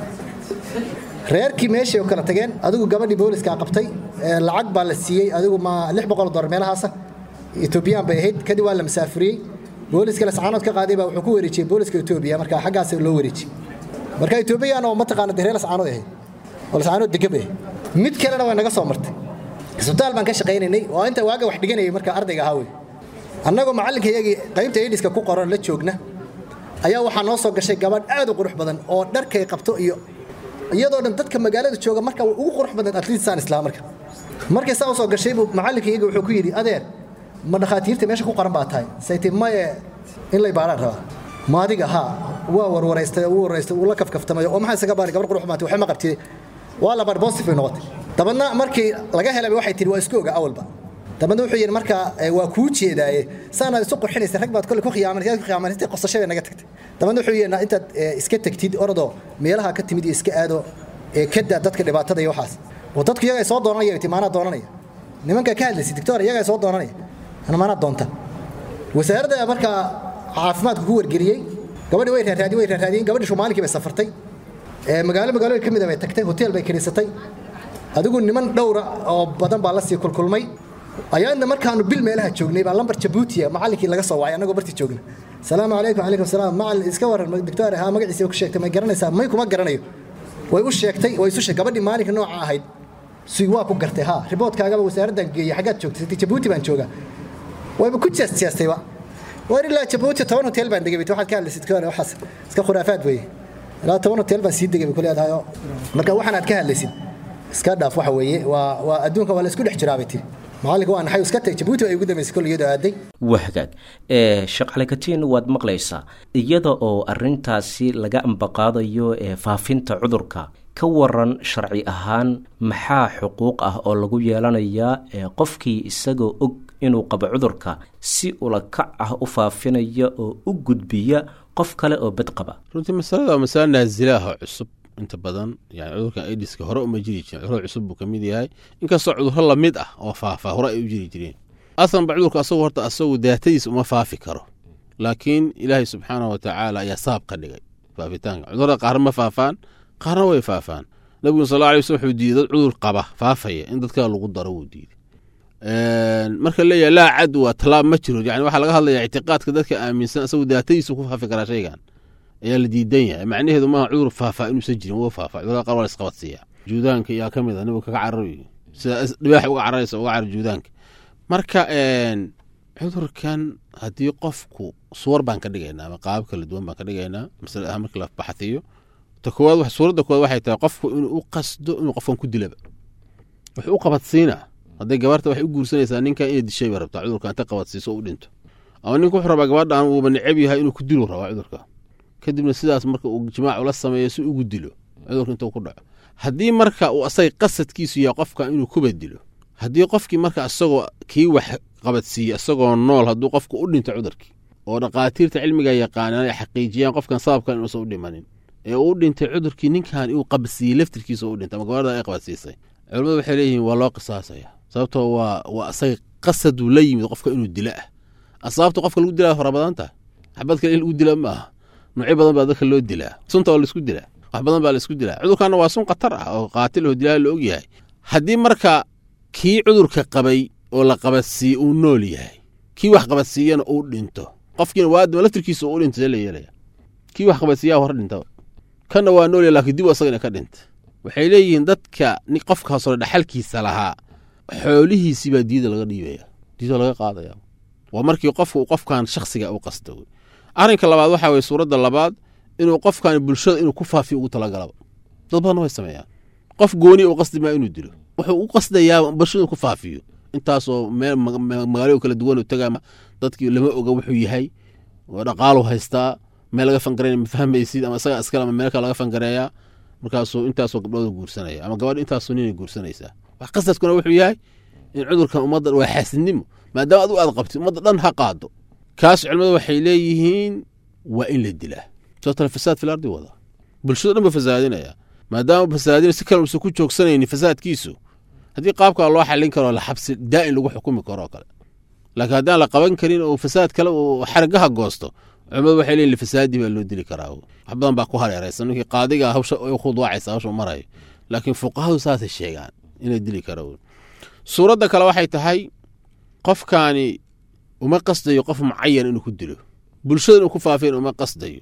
reerkii meeshii oo kala tageen adigu gabadhii booliska qabtay ee lacag baa la siiyey adigu ma lix boqol dolar meelahaasa etoobiyaan bay ahayd kadib waa la masaafuriyey booliska lascaanood ka qaaday baa wuxuu ku wareejiyey booliska etoobiya marka xaggaas loo wareejiyey marka etoobiyaan oo mataqaana dee reer lascaanood ahayd oo lascaanood degan bay ahayd mid kalena way naga soo martay isbitaal baan ka shaqaynaynay oo inta waaga wax dhiganayay marka ardayga ahaa wey annagoo macallinka iyagii qaybta aidiska ku qoran la joogna ayaa waxaa noo soo gashay gabadh aad u qurux badan oo dharkay qabto iyo iyadoo dhan dadka magaalada jooga marka way ugu qurux badan atletisaan islaa marka markay saa usoo gashay buu macallinka iyaga wuxuu ku yidhi adeer ma dhakhaatiirta meesha ku qoran baa tahay sayti maye in lay baaraan rabaa ma adiga haa waa warwaraystay uu waraystay uu la kafkaftamay oo maxaa isaga baari gabar qurux maatay waxba ma qabtay waa la baar positive bay noqotay dabadna markii laga helay waxay tiri waa isku oga awalba dabadna wuxuu yidhi marka waa kuu jeedaaye saanaad isu qurxinaysa rag baad kole ku khiyaamanaysa ku khiyaamanaysa qosasho bay naga tagtay dabadna wuxuu yidhi intaad iska tagtid orodoo meelaha ka timid iyo iska aado kada dadka dhibaatada iyo waxaas oo dadku iyaga soo doonanaya ti maanaa doonanaya nimanka ka hadlaysa dictor iyaga soo doonanaya ana maanaa doonta wasaaradda markaa caafimaadku ku wargeliyey gabadhi way raaraadi way raaraadiyeen gabadhi shumaalinkii bay safartay magaalo magaalooyin ka mid a bay tagtay hotel bay kiriisatay adigu niman dhowra oo badan baa la sii kulkulmay ayaadna markaanu bil meelaha joognay baa lambar jabuutiya macallinkii laga soo wacay annagoo bartii joogna salaamu calaykum calaykum salaam macallin iska waran doctor haa magaciisa ku sheegtay may garanaysaa may kuma garanayo way u sheegtay way isu sheegtay gabadhii maalinka nooca ahayd si waa ku gartay haa riboodkaagaba wasaaraddan geeyey xaggaad joogtay siti jabuuti baan joogaa wayba ku jeestiyaastayba war ilaa jabuuti toban hotel baan degay waxaad ka hadlaysid kale waxaas iska khuraafaad weeye ilaa toban hotel baan sii degay bay ku leedahay marka waxaan aad ka hadlaysid iska dhaaf waxa weeye waa waa adduunka waa la isku dhex jiraa bay tiri macallinka waa naxay iska tagay jabuuti ay ugu dambeysay kol iyadoo aaday waa hagaag sheekh calikatiin waad maqlaysaa iyada oo arintaasi laga ambaqaadayo ee faafinta cudurka ka waran sharci ahaan maxaa xuquuq ah oo lagu yeelanayaa qofkii isagoo og inuu qabo cudurka si ulakac ah u faafinaya oo u gudbiya qof kale oo bad qaba runtii masalada waa masale naazilaah oo cusub inta badan yani cudurkan aidiska hore uma jiri jirin cudurada cusub buu ka mid yahay inkastoo cudurro lamid ah oo faafa hore ay u jiri jireen aslanba cudurka asagu horta asagu daatadiisa uma faafi karo laakiin ilaahay subxaanah wa tacaala ayaa saab ka dhigay faafitaanka cudurada qaarna ma faafaan qaarna way faafaan nabiguna sal alay waslm wuxuu diiday dad cudur qaba faafaya in dadka lagu daro wuu diiday marka leeyahay laa cadwa tallaab ma jiro yani waxaa laga hadlaya ictiqaadka dadka aaminsan asagu daatadiisu ku faafi karaa shaygan ayaa la diidan yahay macnaheedu maaha cudur faafaa inuusan jirin wuu faafa cudurada qaar waa la isqabadsiiya juudaanka yaa ka mid a nibu kaga cararayo sida dhibaaxa uga cararaysa uga carar juudaanka marka cudurkan haddii qofku suwar baan ka dhigaynaa ama qaabab kala duwan baan ka dhigaynaa masale ahaan markii la baxafiyo ta koowaad suuradda koowaad waxay tahay qofku inuu u qasdo inuu qofkan ku dilaba wuxuu u qabadsiinaa hadday gabarta waxay u guursanaysaa ninkan inay dishay bay rabtaa cudurkan inta qabadsiiso u dhinto ama ninku wuxuu rabaa gabadhan uuba necab yahay inuu ku dilu rabaa cudurka kadibna sidaas marka uu jimaac ula sameeyo si ugu dilo cudurka intuu ku dhaco haddii marka uu asagay qasadkiisu yahay qofka inuu kuba dilo haddii qofkii marka isagoo kii wax qabadsiiye isagoo nool hadduu qofku u dhinto cudurkii oo dhaqaatiirta cilmiga yaqaanaan ay xaqiijiyaan qofkan sababkan inuusan u dhimanin ee uu dhintay cudurkii ninkan uu qabadsiiyey laftirkiisa u dhintay ama gabadha ay qabadsiisay culimmadu waxay leeyihiin waa loo qisaasaya sababtoo waa waa asagay qasaduu la yimid qofka inuu dilo ah asbaabta qofka lagu dilaa fara badan tahay xabad kale in lagu dila ma aha noocyo badan baa dadka loo dilaa sunta waa laisku dilaa wax badan baa laisku dilaa cudurkanna waa sun khatar ah oo qaatil oo dilaa la ogyahay haddii marka kii cudurka qabay oo la qabadsiiye uu nool yahay kii wax qabadsiiyana uu dhinto qofkiina waadima laftirkiisa uu dhinto see la yeelaya kii wax qabadsiiyaa hore dhinta kanna waa nool yahay laakiin dib asagana ka dhinta waxay leeyihiin dadka qofkaas hore dhaxalkiisa lahaa xoolihiisii baa diida laga dhiibaya diida laga qaadaya waa markii qofku qofkan shaksiga u qasta wey arrinka labaad waxaa weye suuradda labaad inuu qofkan bulshada inuu ku faafiyo ugu talagalaba dad badan way sameeyaan qof gooni uu qasdi maa inuu dilo wuxuu u qasdayaa bulshada inuu ku faafiyo intaasoo meel magaalo kala duwan tagaa dadkii lama oga wuxuu yahay dhaqaalu haystaa meel laga fangareyn ma fahmaysid ama isaga iskale ama meel kale laga fangareeyaa markaasuu intaasoo gabdhooda guursanaya ama gabadh intaasoo ninay guursanaysaa wax qasadkuna wuxuu yahay in cudurkan ummadda waa xaasidnimo maadaama adu aad qabtid ummadda dhan ha qaado kaas culimmadu waxay leeyihiin waa in la dilaa sababtana fasaad fil ardi wada bulshado dhan ba fasaadinaya maadaama fasaadina si kale uusan ku joogsanaynin fasaadkiisu haddii qaabkaa loo xallin karo la xabsi daa'in lagu xukumi karo oo kale laakiin haddaan la qaban karin oo fasaad kale uu xargaha goosto culimadu waxay leeyihin lifasaadii baa loo dili karaa wax badan baa ku hareeraysan ninkii qaadiga hawsha u khudwaacaysa hawsha marayo laakiin fuqahadu saasay sheegaan inay dili karo suuradda kale waxay tahay qofkaani uma qasdayo qof mucayan inuu ku dilo bulshada inuu ku faafiyan uma qasdayo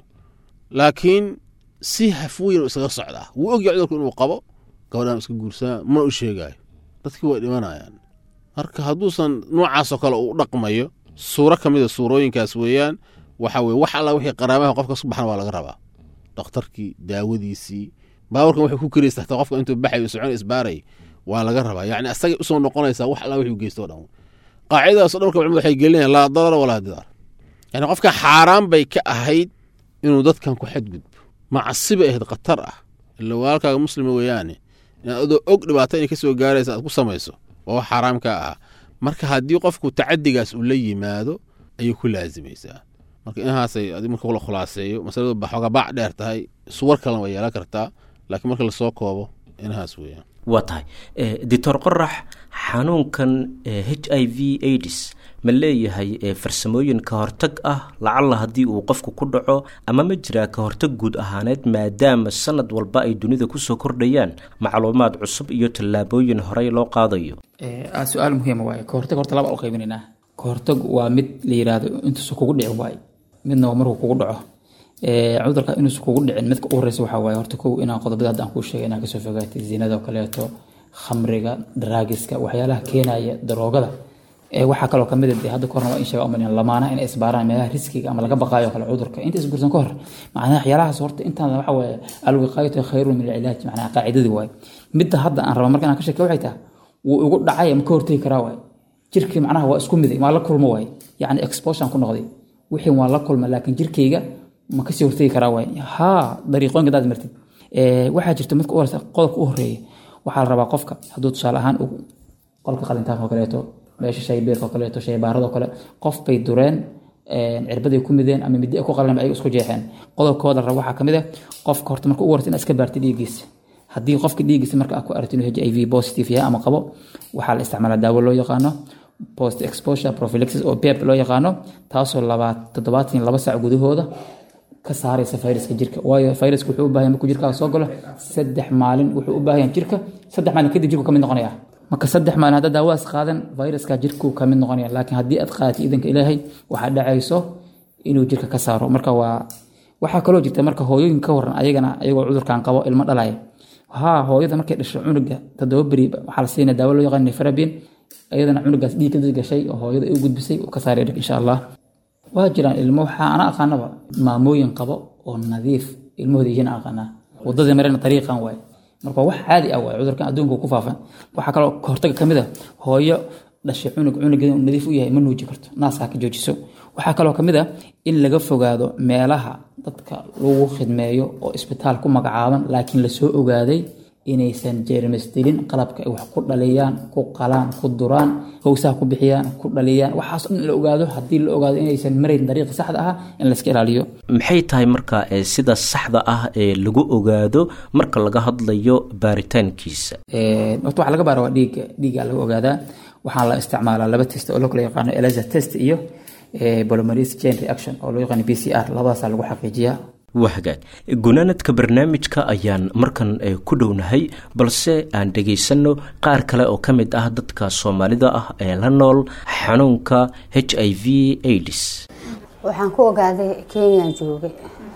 laakiin si hafweyn u isaga socdaa wuu ogya cudurku inuu qabo gabadhaan iska guursanaa mana u sheegaayo dadkii way dhimanayaan marka hadduusan noocaasoo kale uu dhaqmayo suuro ka mida suurooyinkaas weeyaan waxa weye wax alla wixii qaraabaha qofka su baxna waa laga rabaa dhakhtarkii daawadiisii baaburkan wuxuu ku keraysa hataa qofka intuu baxayo socon isbaaray waa laga rabaa yacni asagay usoo noqonaysaa wax alla wixuu geysto o dhan qaacidadaasoo dhan marka culimadu waxay gelinayaan laa darara walaa didaar yani qofka xaaraan bay ka ahayd inuu dadkan ku xadgudbo macasi bay ahayd khatar ah ila walaalkaaga muslima weeyaane inaad adoo og dhibaato inay kasoo gaaraysa aad ku samayso waa wax xaaraam kaa ah marka haddii qofku tacadigaas uu la yimaado ayay ku laazimaysaa marka inahaasay adi marka la khulaaseeyo masaladu ba xooga baac dheer tahay suwar kalena way yeelan kartaa laakiin marka lasoo koobo inahaas weeyaan waa tahay doctor qorax xanuunkan h i v aids ma leeyahay farsamooyin ka hortag ah lacalla haddii uu qofku ku dhaco ama ma jiraa ka hortag guud ahaaneed maadaama sanad walba ay dunida kusoo kordhayaan macluumaad cusub iyo tallaabooyin horey loo qaadayo su-aal muhiima waaye ka hortag horta laba u qaybinaynaa ka hortag waa mid la yiraahdo intuusa kugu dhicin waaye midna waa markuu kugu dhaco cudurka inuusa kugu dhicin midka u horeysa waxaa waaye horta kow inaan qodobada hadda aan kuu sheegay inaan kasoo fogaatay zinada oo kaleeto khamriga daraagiska waxyaalaha keenaya daroogada waxaa kaloo kamid a hadda kahorna waa in sheega umalin lamaanaha inay isbaaraan meelaha riskiga ama laga baqaayo kale cudurka inta isguursan ka hor macnaha waxyaalahaas horta intaan waxa waaye alwiqaayatu khayrun min alcilaaj macnaha qaacidadii waaye midda hadda aan raba marka inaan ka sheeke waxay tahay wuu igu dhacay ama ka hortegi karaa waaye jirkii macnaha waa isku miday maa la kulmo waaye yacni exposure ku noqday wixii waan la kulma laakiin jirkayga ma kasii hortegi karaa waaye haa dariiqooyinka hadaad martid waxaa jirta midka u horeysa qodobka u horeeya waxaa la rabaa qofka hadduu tusaale ahaan qolka qalintaanka oo kaleeto meesha shaybeerka oo kaleeto shaybaarada oo kale qof bay dureen cirbaday ku mideen ama midi ku qalan ay isku jeexeen qodobkooda raba waxaa kamid ah qofka horta marka u horta inaad iska baartay dhiiggiisa haddii qofka dhiiggiisa marka aad ku aragto inuu h i v positive yahay ama qabo waxaa la isticmaalaa daawo loo yaqaano post exposure prophylaxis oo pep loo yaqaano taasoo labaad toddobaatan laba saac gudahooda ka saaraysa fayraska jirka waayo fayraska wuxuu u baahan markuu jirkaaga soo galo saddex maalin wuxuu u baahan jirka saddex maalin kadib jirku kamid noqonaya marka saddex maalin haddaad daawadas qaadan fayraska jirku kamid noqonaya laakiin haddii aad qaadatay iidanka ilaahay waxaa dhacayso inuu jirka ka saaro marka waa waxaa kaloo jirta marka hooyooyin ka waran ayagana ayagoo cudurkan qabo ilmo dhalaya haa hooyada markay dhasho cunuga toddoba beri waxaa la siinaya daawo loo yaqaan nefarabin iyadana cunugaas dhiig ka gashay oo hooyada u gudbisay uu ka saaray dhig insha allah waa jiraan ilmo waxaa ana aqaanaba maamooyin qabo oo nadiif ilmahooda yihiin aqaanaa wadadii marena dariiqan waaye marka wax caadi ah waaye cudurkan adduunka ku faafan waxaa kaloo kahortaga kamid a hooyo dhashay cunug cunugeeda uu nadiif u yahay ma nuuji karto naaska ka joojiso waxaa kaloo kamid a in laga fogaado meelaha dadka lagu khidmeeyo oo isbitaal ku magacaaban laakiin lasoo ogaaday inaysan jeermis dilin qalabka ay wax ku dhaliyaan ku qalaan ku duraan howsaha ku bixiyaan ku dhaliyaan waxaas dhan la ogaado haddii la ogaado inaysan marayn dariiqa saxda ah in layska ilaaliyo maxay tahay marka sida saxda ah ee lagu ogaado marka laga hadlayo baaritaankiisa horta waxa laga baara waa dhiigga dhiigga laga ogaadaa waxaa la isticmaalaa laba test oo loo kala yaqaano elisa test iyo polymerase chain reaction oo loo yaqaano b c r labadaasaa lagu xaqiijiyaa waa hagaag gunaanadka barnaamijka ayaan markan ku dhownahay balse aan dhegaysanno qaar kale oo ka mid ah dadka soomaalida ah ee la nool xanuunka h i v aids waxaan ku ogaaday kenya joogay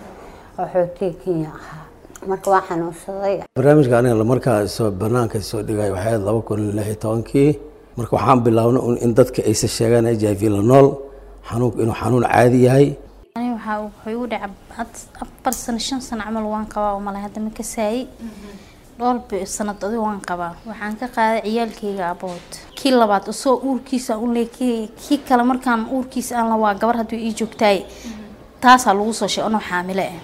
oo xoogtay kenya ahaa marka waa xanuunsaday barnaamijka aniga markaa soo banaanka soo dhigay waxay ahayd laba kun lix iyo tobankii marka waxaan bilaabnay in dadka aysa sheegaan h i v la nool xanuunku inuu xanuun caadi yahay ani waxaa wuxuu igu dhacay afar sano shan sano camal waan qabaa oo malay hadda ma kasaayay dhowr sanad adigo waan qabaa waxaan ka qaaday ciyaalkeyga abood kii labaad isoo uurkiisa unle kii kale markaan uurkiisa aan la waa gabar hadduu ii joogtaay taasaa lagu soo sheeg anoo xaamile ah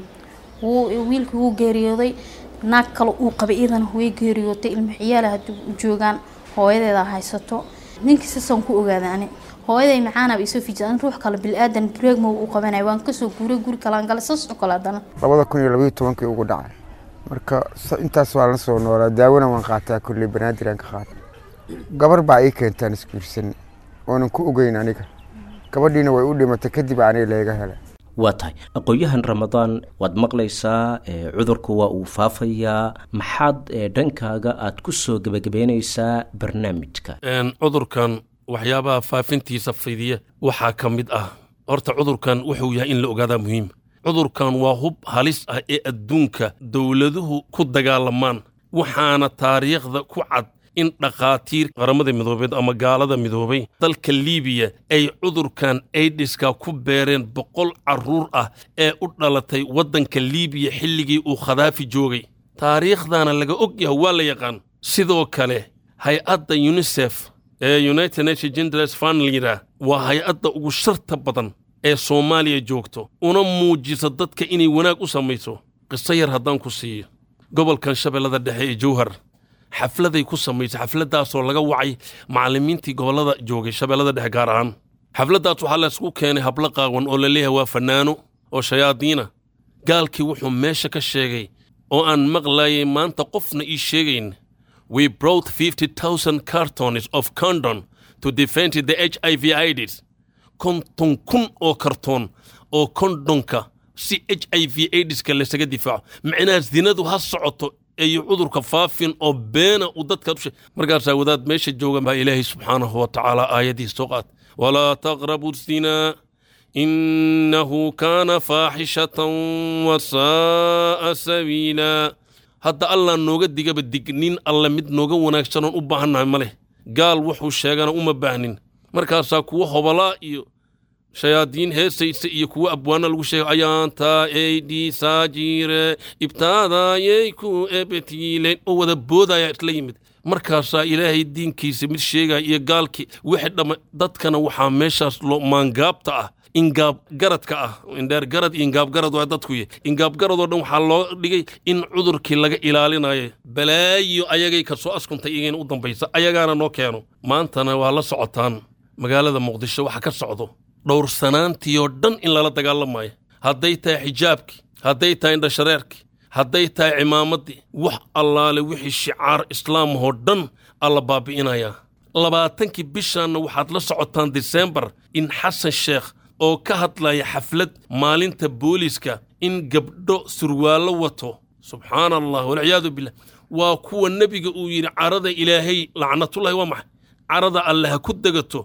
wuu wiilkii wuu geeriyooday naag kale uu qabay iyadana way geeriyootay ilmo ciyaala hadduu joogaan hooyadeeda haysato ninkii sasaan ku ogaaday ani hooyaday macaanaba isoo fijian ruux kale bilaadan breegmo u qabanaya waan kasoo guuray guri kalaan gale saas oo kale haddana labada kun iyo labaiyo tobankii ugu dhacay marka intaas waa la soo noolaa daawona waan qaataa kulley banaadir aan ka qaata gabar baa ii keentaan isguursan oonan ku ogeyn aniga gabadhiina way u dhimatay kadib aniga layga helay waa tahay aqoon-yahan ramadaan waad maqlaysaa ee, cudurku waa uu faafayaa maxaad ee, dhankaaga aad ku soo gebagabeynaysaa barnaamijka Een, cudurkan waxyaabaha faafintiisa fidiya waxaa ka mid ah horta cudurkan wuxuu yahay in la ogaadaa muhiim cudurkan waa hub halis ah ee adduunka dowladuhu ku dagaalamaan waxaana taariikhda ku cad in dhakhaatiir qaramada midoobeed ama gaalada midoobay dalka liibiya ay cudurkan aidiska ku beereen boqol carruur ah ee u dhalatay waddanka liibiya xilligii uu khadaafi joogay taariikhdana laga og yahay waa la yaqaan sidoo kale hay-adda unisef ee united nation genders fund layidhaah waa hay-adda ugu sharta badan ee soomaaliya joogto una muujisa dadka inay wanaag u samayso qiso yar haddaan ku siiyo gobolkan shabeellada dhexe ee jowhar xafladay ku samaysay xafladdaasoo laga wacay macallimiintii gobollada joogay shabeellada dhexe gaar ahaan xafladdaas waxaa laysku keenay hablo qaawan oo la leeyahay waa fannaano oo shayaadiina gaalkii wuxuu meesha ka sheegay oo aan maqlayay maanta qofna ii sheegayn we brought 50,000 cartons of condom to defend the HIV AIDS konton kun oo kartoon oo kondonka si h i v aidska laysaga difaaco macnaha zinadu ha socoto iyo cudurka faafin oo beena uu dadka ushe markaasaa wadaad meesha jooga baa ilaahay subxaanahu wa tacaala aayadii soo qaat walaa taqrabu zinaa innahu kaana faaxishatan wasaa'a sabiila hadda allah nooga digaba dignin alle mid nooga wanaagsanoon u baahannahay ma leh gaal wuxuu sheegana uma baahnin markaasaa kuwa hobalaa iyo shayaadiin heesaysa iyo kuwa abwaana lagu sheegay ayaantaa eydii saajiire ibtaadaayay ku ebetiileen oo wada boodaya isla yimid markaasaa ilaahay diinkiisa mid sheegaya iyo gaalkii wixii dhamma dadkana waxaa meeshaas loo maangaabta ah ingaab garadka ah indheer garad iyo ingaab garad waa dadku ye ingaab garadoo dhan waxaa loo dhigay in cudurkii laga ilaalinayo balaayo ayagay ka soo askuntay iyagayna u dambaysa ayagaana noo keeno maantana waa la socotaan magaalada muqdisho waxa ka socdo dhowrsanaantiioo dhan in lala dagaalamayo hadday tahay xijaabkii hadday tahay indhashareerkii hadday tahay cimaamaddii wax allaale wixii shicaar islaamahoo dhan alla baabi'inayaa labaatankii bishaanna waxaad la socotaan disembar in xasan sheekh oo ka hadlaya xaflad maalinta booliiska in gabdho surwaallo wato subxaana allah walciyaadu billah waa kuwa nebiga uu yidhi carada ilaahay lacnatullahi waa maxay carada alle ha ku degato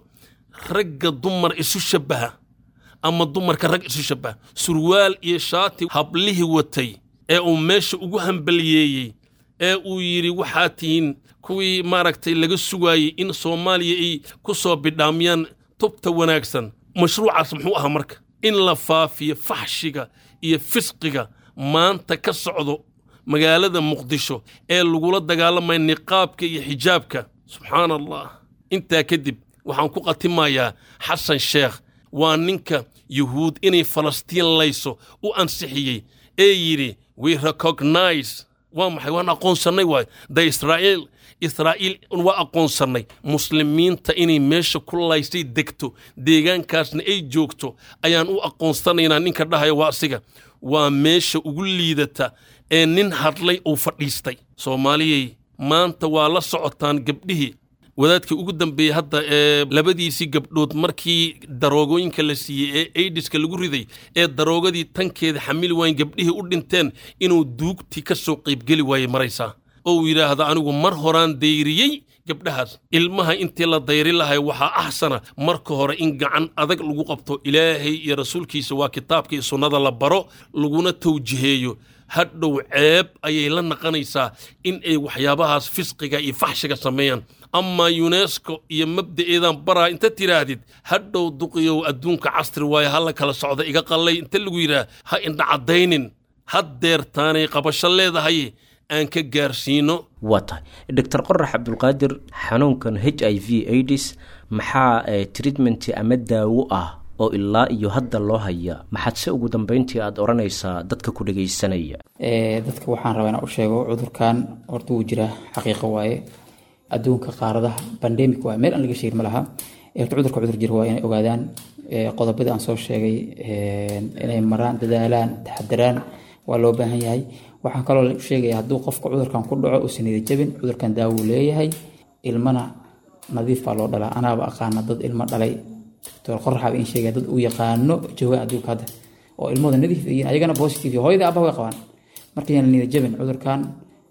ragga dumar isu shabbaha ama dumarka rag isu shabbaha surwaal iyo shaati hablihii watay ee uu meesha ugu hambaliyeeyey ee uu yidhi waxaa tihiin kuwii maaragtay laga sugaayey in soomaaliya ay ku soo bidhaamiyaan tubta wanaagsan mashruucaas muxuu ahaa marka in la faafiyo faxshiga iyo fisqiga maanta ka socdo magaalada muqdisho ee lagula dagaalamaya niqaabka iyo xijaabka subxaana allah intaa kadib waxaan ku qatimayaa xasan sheekh waa ninka yuhuud inay falastiin layso u ansixiyey ee yidhi we recognize waa maxay waan aqoonsannay waay da israa'iil israa'iil waa aqoonsannay muslimiinta inay meesha ku laysay degto deegaankaasna ay joogto ayaan u aqoonsanaynaa ninka dhahaya waa asiga waa meesha ugu liidata ee nin hadlay uu fadhiistay soomaaliyey maanta waa la socotaan gabdhihii wadaadkii ugu dambeeyey hadda ee labadiisii gabdhood markii daroogooyinka la siiyey ee aidiska lagu riday ee daroogadii tankeeda xamili waayen gabdhihii u dhinteen inuu duugtii ka soo qaybgeli waayey maraysaa oo uu yidhaahda anigu mar horaan dayriyey gabdhahaas ilmaha intii la dayri lahay waxaa axsana marka hore in gacan adag lagu qabto ilaahay iyo rasuulkiisa waa kitaabka iyo sunnada la baro laguna tawjiheeyo hadhow ceeb ayay la naqanaysaa in ay waxyaabahaas fisqiga iyo faxshiga sameeyaan amaa yunesko iyo mabda'eedaan baraa inta tidhaahdid hadhow duqiyow adduunka casri waaye ha la kala socda iga qallay inta lagu yidhaah ha indha caddaynin haddeertaanay qabasho leedahay aan ka gaarsiino waa tahay doctor qorax cabdulqaadir xanuunkan h i v aids maxaa treatment ama daawo ah oo ilaa iyo hadda loo haya maxaad se ugu dambeyntii aad odhanaysaa dadka ku dhegaysanaya dadka waxaan rabaa inaan u sheego cudurkan horta wuu jiraa xaqiiqo waaye adduunka qaaradaha bandemic waaye meel aan laga sheegin ma laha horta cudurka cudur jira waa inay ogaadaan qodobadii aan soo sheegay inay maraan dadaalaan taxadaraan waa loo baahan yahay waxaan kaloo sheegaya hadduu qofka cudurkan ku dhaco uusan niyad jabin cudurkan daawuu leeyahay ilmana nadiif baa loo dhalaa anaaba aqaana dad ilmo dhalay doctor qoraxaaba in sheegaya dad uu yaqaano jooga adduunka hadda oo ilmahooda nadiif yihiin ayagana positive hooyada abba way qabaan marka yaan niyad jabin cudurkan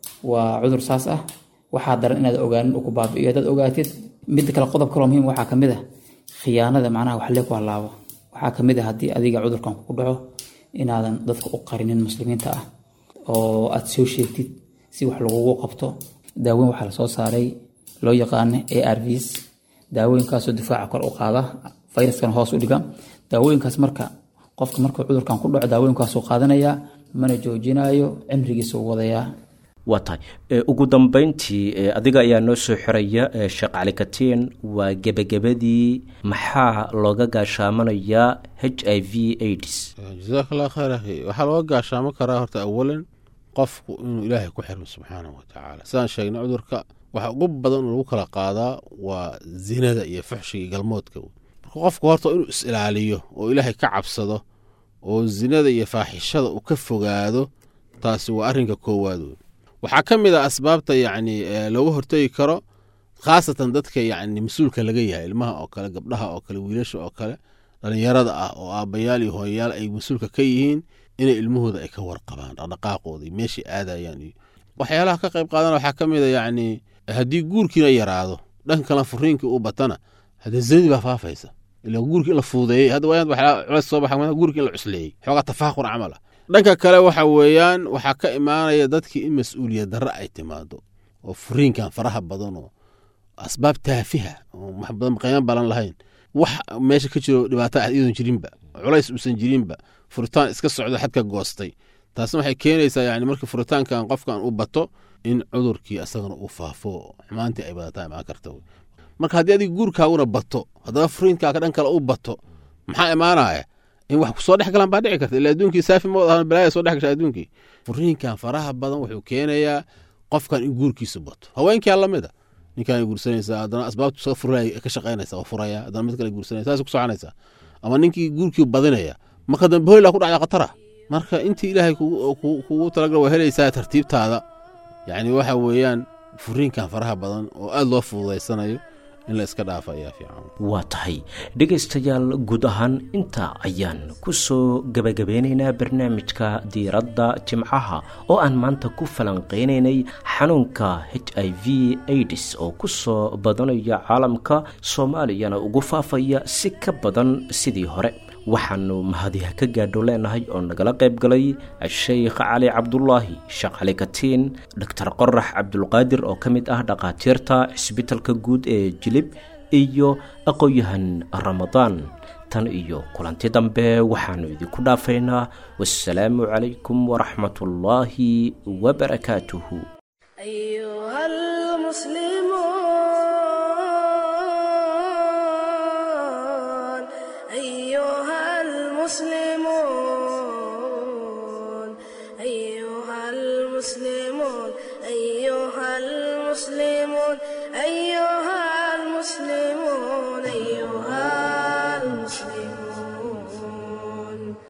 waa cudur saas ah waxaa daran inaad ogaanin uu ku baabi'iyo haddaad ogaatid midda kale qodob kaloo muhiim waxaa kamid ah khiyaanada macnaha wax lee ku halaabo waxaa kamid ah haddii adiga cudurkan kugu dhaco inaadan dadka u qarinin muslimiinta ah oo aad soo sheegtid si wax lagugu qabto daaweyn waxaa lasoo saaray loo yaqaano arvs daawooyinkaasoo difaaca kor u qaada fayraskan hoos u dhiga daawooyinkaas marka qofka markuu cudurkan ku dhaco daawooyinkaasuu qaadanayaa mana joojinayo cimrigiisa u wadayaa waa tahay ugu dambeyntii adiga ayaa noo soo xiraya sheekh cali katiin waa gebagabadii maxaa looga gaashaamanayaa h i v aids jazaak allah khayr akhi waxaa looga gaashaamo karaa horta awalan qofku inuu ilaahay ku xirmo subxaanahu watacaala sidaan sheegnay cudurka waxa ugu badan lagu kala qaadaa waa zinada iyo fuxshiga iyo galmoodka marka qofku horta inuu is ilaaliyo oo ilaahay ka cabsado oo zinada iyo faaxishada uu ka fogaado taasi waa arrinka koowaad wey waxaa ka mid a asbaabta yacni looga hortegi karo khaasatan dadka yacni mas-uulka laga yahay ilmaha oo kale gabdhaha oo kale wiilasha oo kale dhallinyarada ah oo aabbayaal iyo hooyayaal ay mas-uulka ka yihiin inay ilmahooda ay ka warqabaan dhaqdhaqaaqooda iyo meeshay aadayaan iyo waxyaalaha ka qayb qaadana waxaa ka mid a yacni haddii guurkiina yaraado dhanka kale furiinkii uu batana haddee zinadii baa faafaysa ila guurkii in la fuudeeyey hadda waa waxaa culays soo baxa guurkii in la cusleeyey xoogaa tafaaqur camal ah dhanka kale waxa weeyaan waxaa ka imaanaya dadkii in mas-uuliyad darre ay timaado oo furiinkan faraha badan oo asbaab taafiha oo wax badan qiimo balan lahayn wax meesha ka jiro dhibaato ah iyadoon jirinba culays uusan jirinba furitaan iska socdo xadka goostay taasna waxay keenaysaa yani markii furitaankan qofkan u bato in cudurkii asagana uu faafo xumaantii ay badataa imaan karta marka haddii adiga guurkaaguna bato haddaba furiinkaaga dhan kale u bato maxaa imaanaya in wax kusoo dhex galaan baa dhici karta ila adduunkii saafi ma wadahan balaaya soo dhex gasha adduunkii furiinkan faraha badan wuxuu keenayaa qofkan in guurkiisu bato haweenkaa lamida ninkaan guursanaysaa haddana asbaabtu soo furaya ka shaqaynaysa waa furaya haddana mid kale guursanaya saas ku soconaysaa ama ninkii guurkii badinaya marka dambe hoylaa ku dhacda khatara marka intii ilaahay kugu talagal waa helaysaa tartiibtaada yacni waxa weeyaan furiinkan faraha badan oo aada loo fududaysanayo in la iska dhaafa ayaa fiican waa tahay dhegaystayaal guud ahaan intaa ayaan ku soo gebagabeynaynaa barnaamijka diiradda jimcaha oo aan maanta ku falanqeynaynay xanuunka h i v aids oo ku soo badanaya caalamka soomaaliyana ugu faafaya si ka badan sidii hore waxaanu mahadiha ka gaadho leenahay oo nagala qayb galay sheikh cali cabdulaahi sheekh cali katiin doctor qorax cabdulqaadir oo ka mid ah dhakhaatiirta cisbitalka guud ee jilib iyo aqoon-yahan ramadaan tan iyo kulanti dambe waxaanu idinku dhaafaynaa wassalaamu calaykum waraxmatullaahi wabarakaatuhu أيها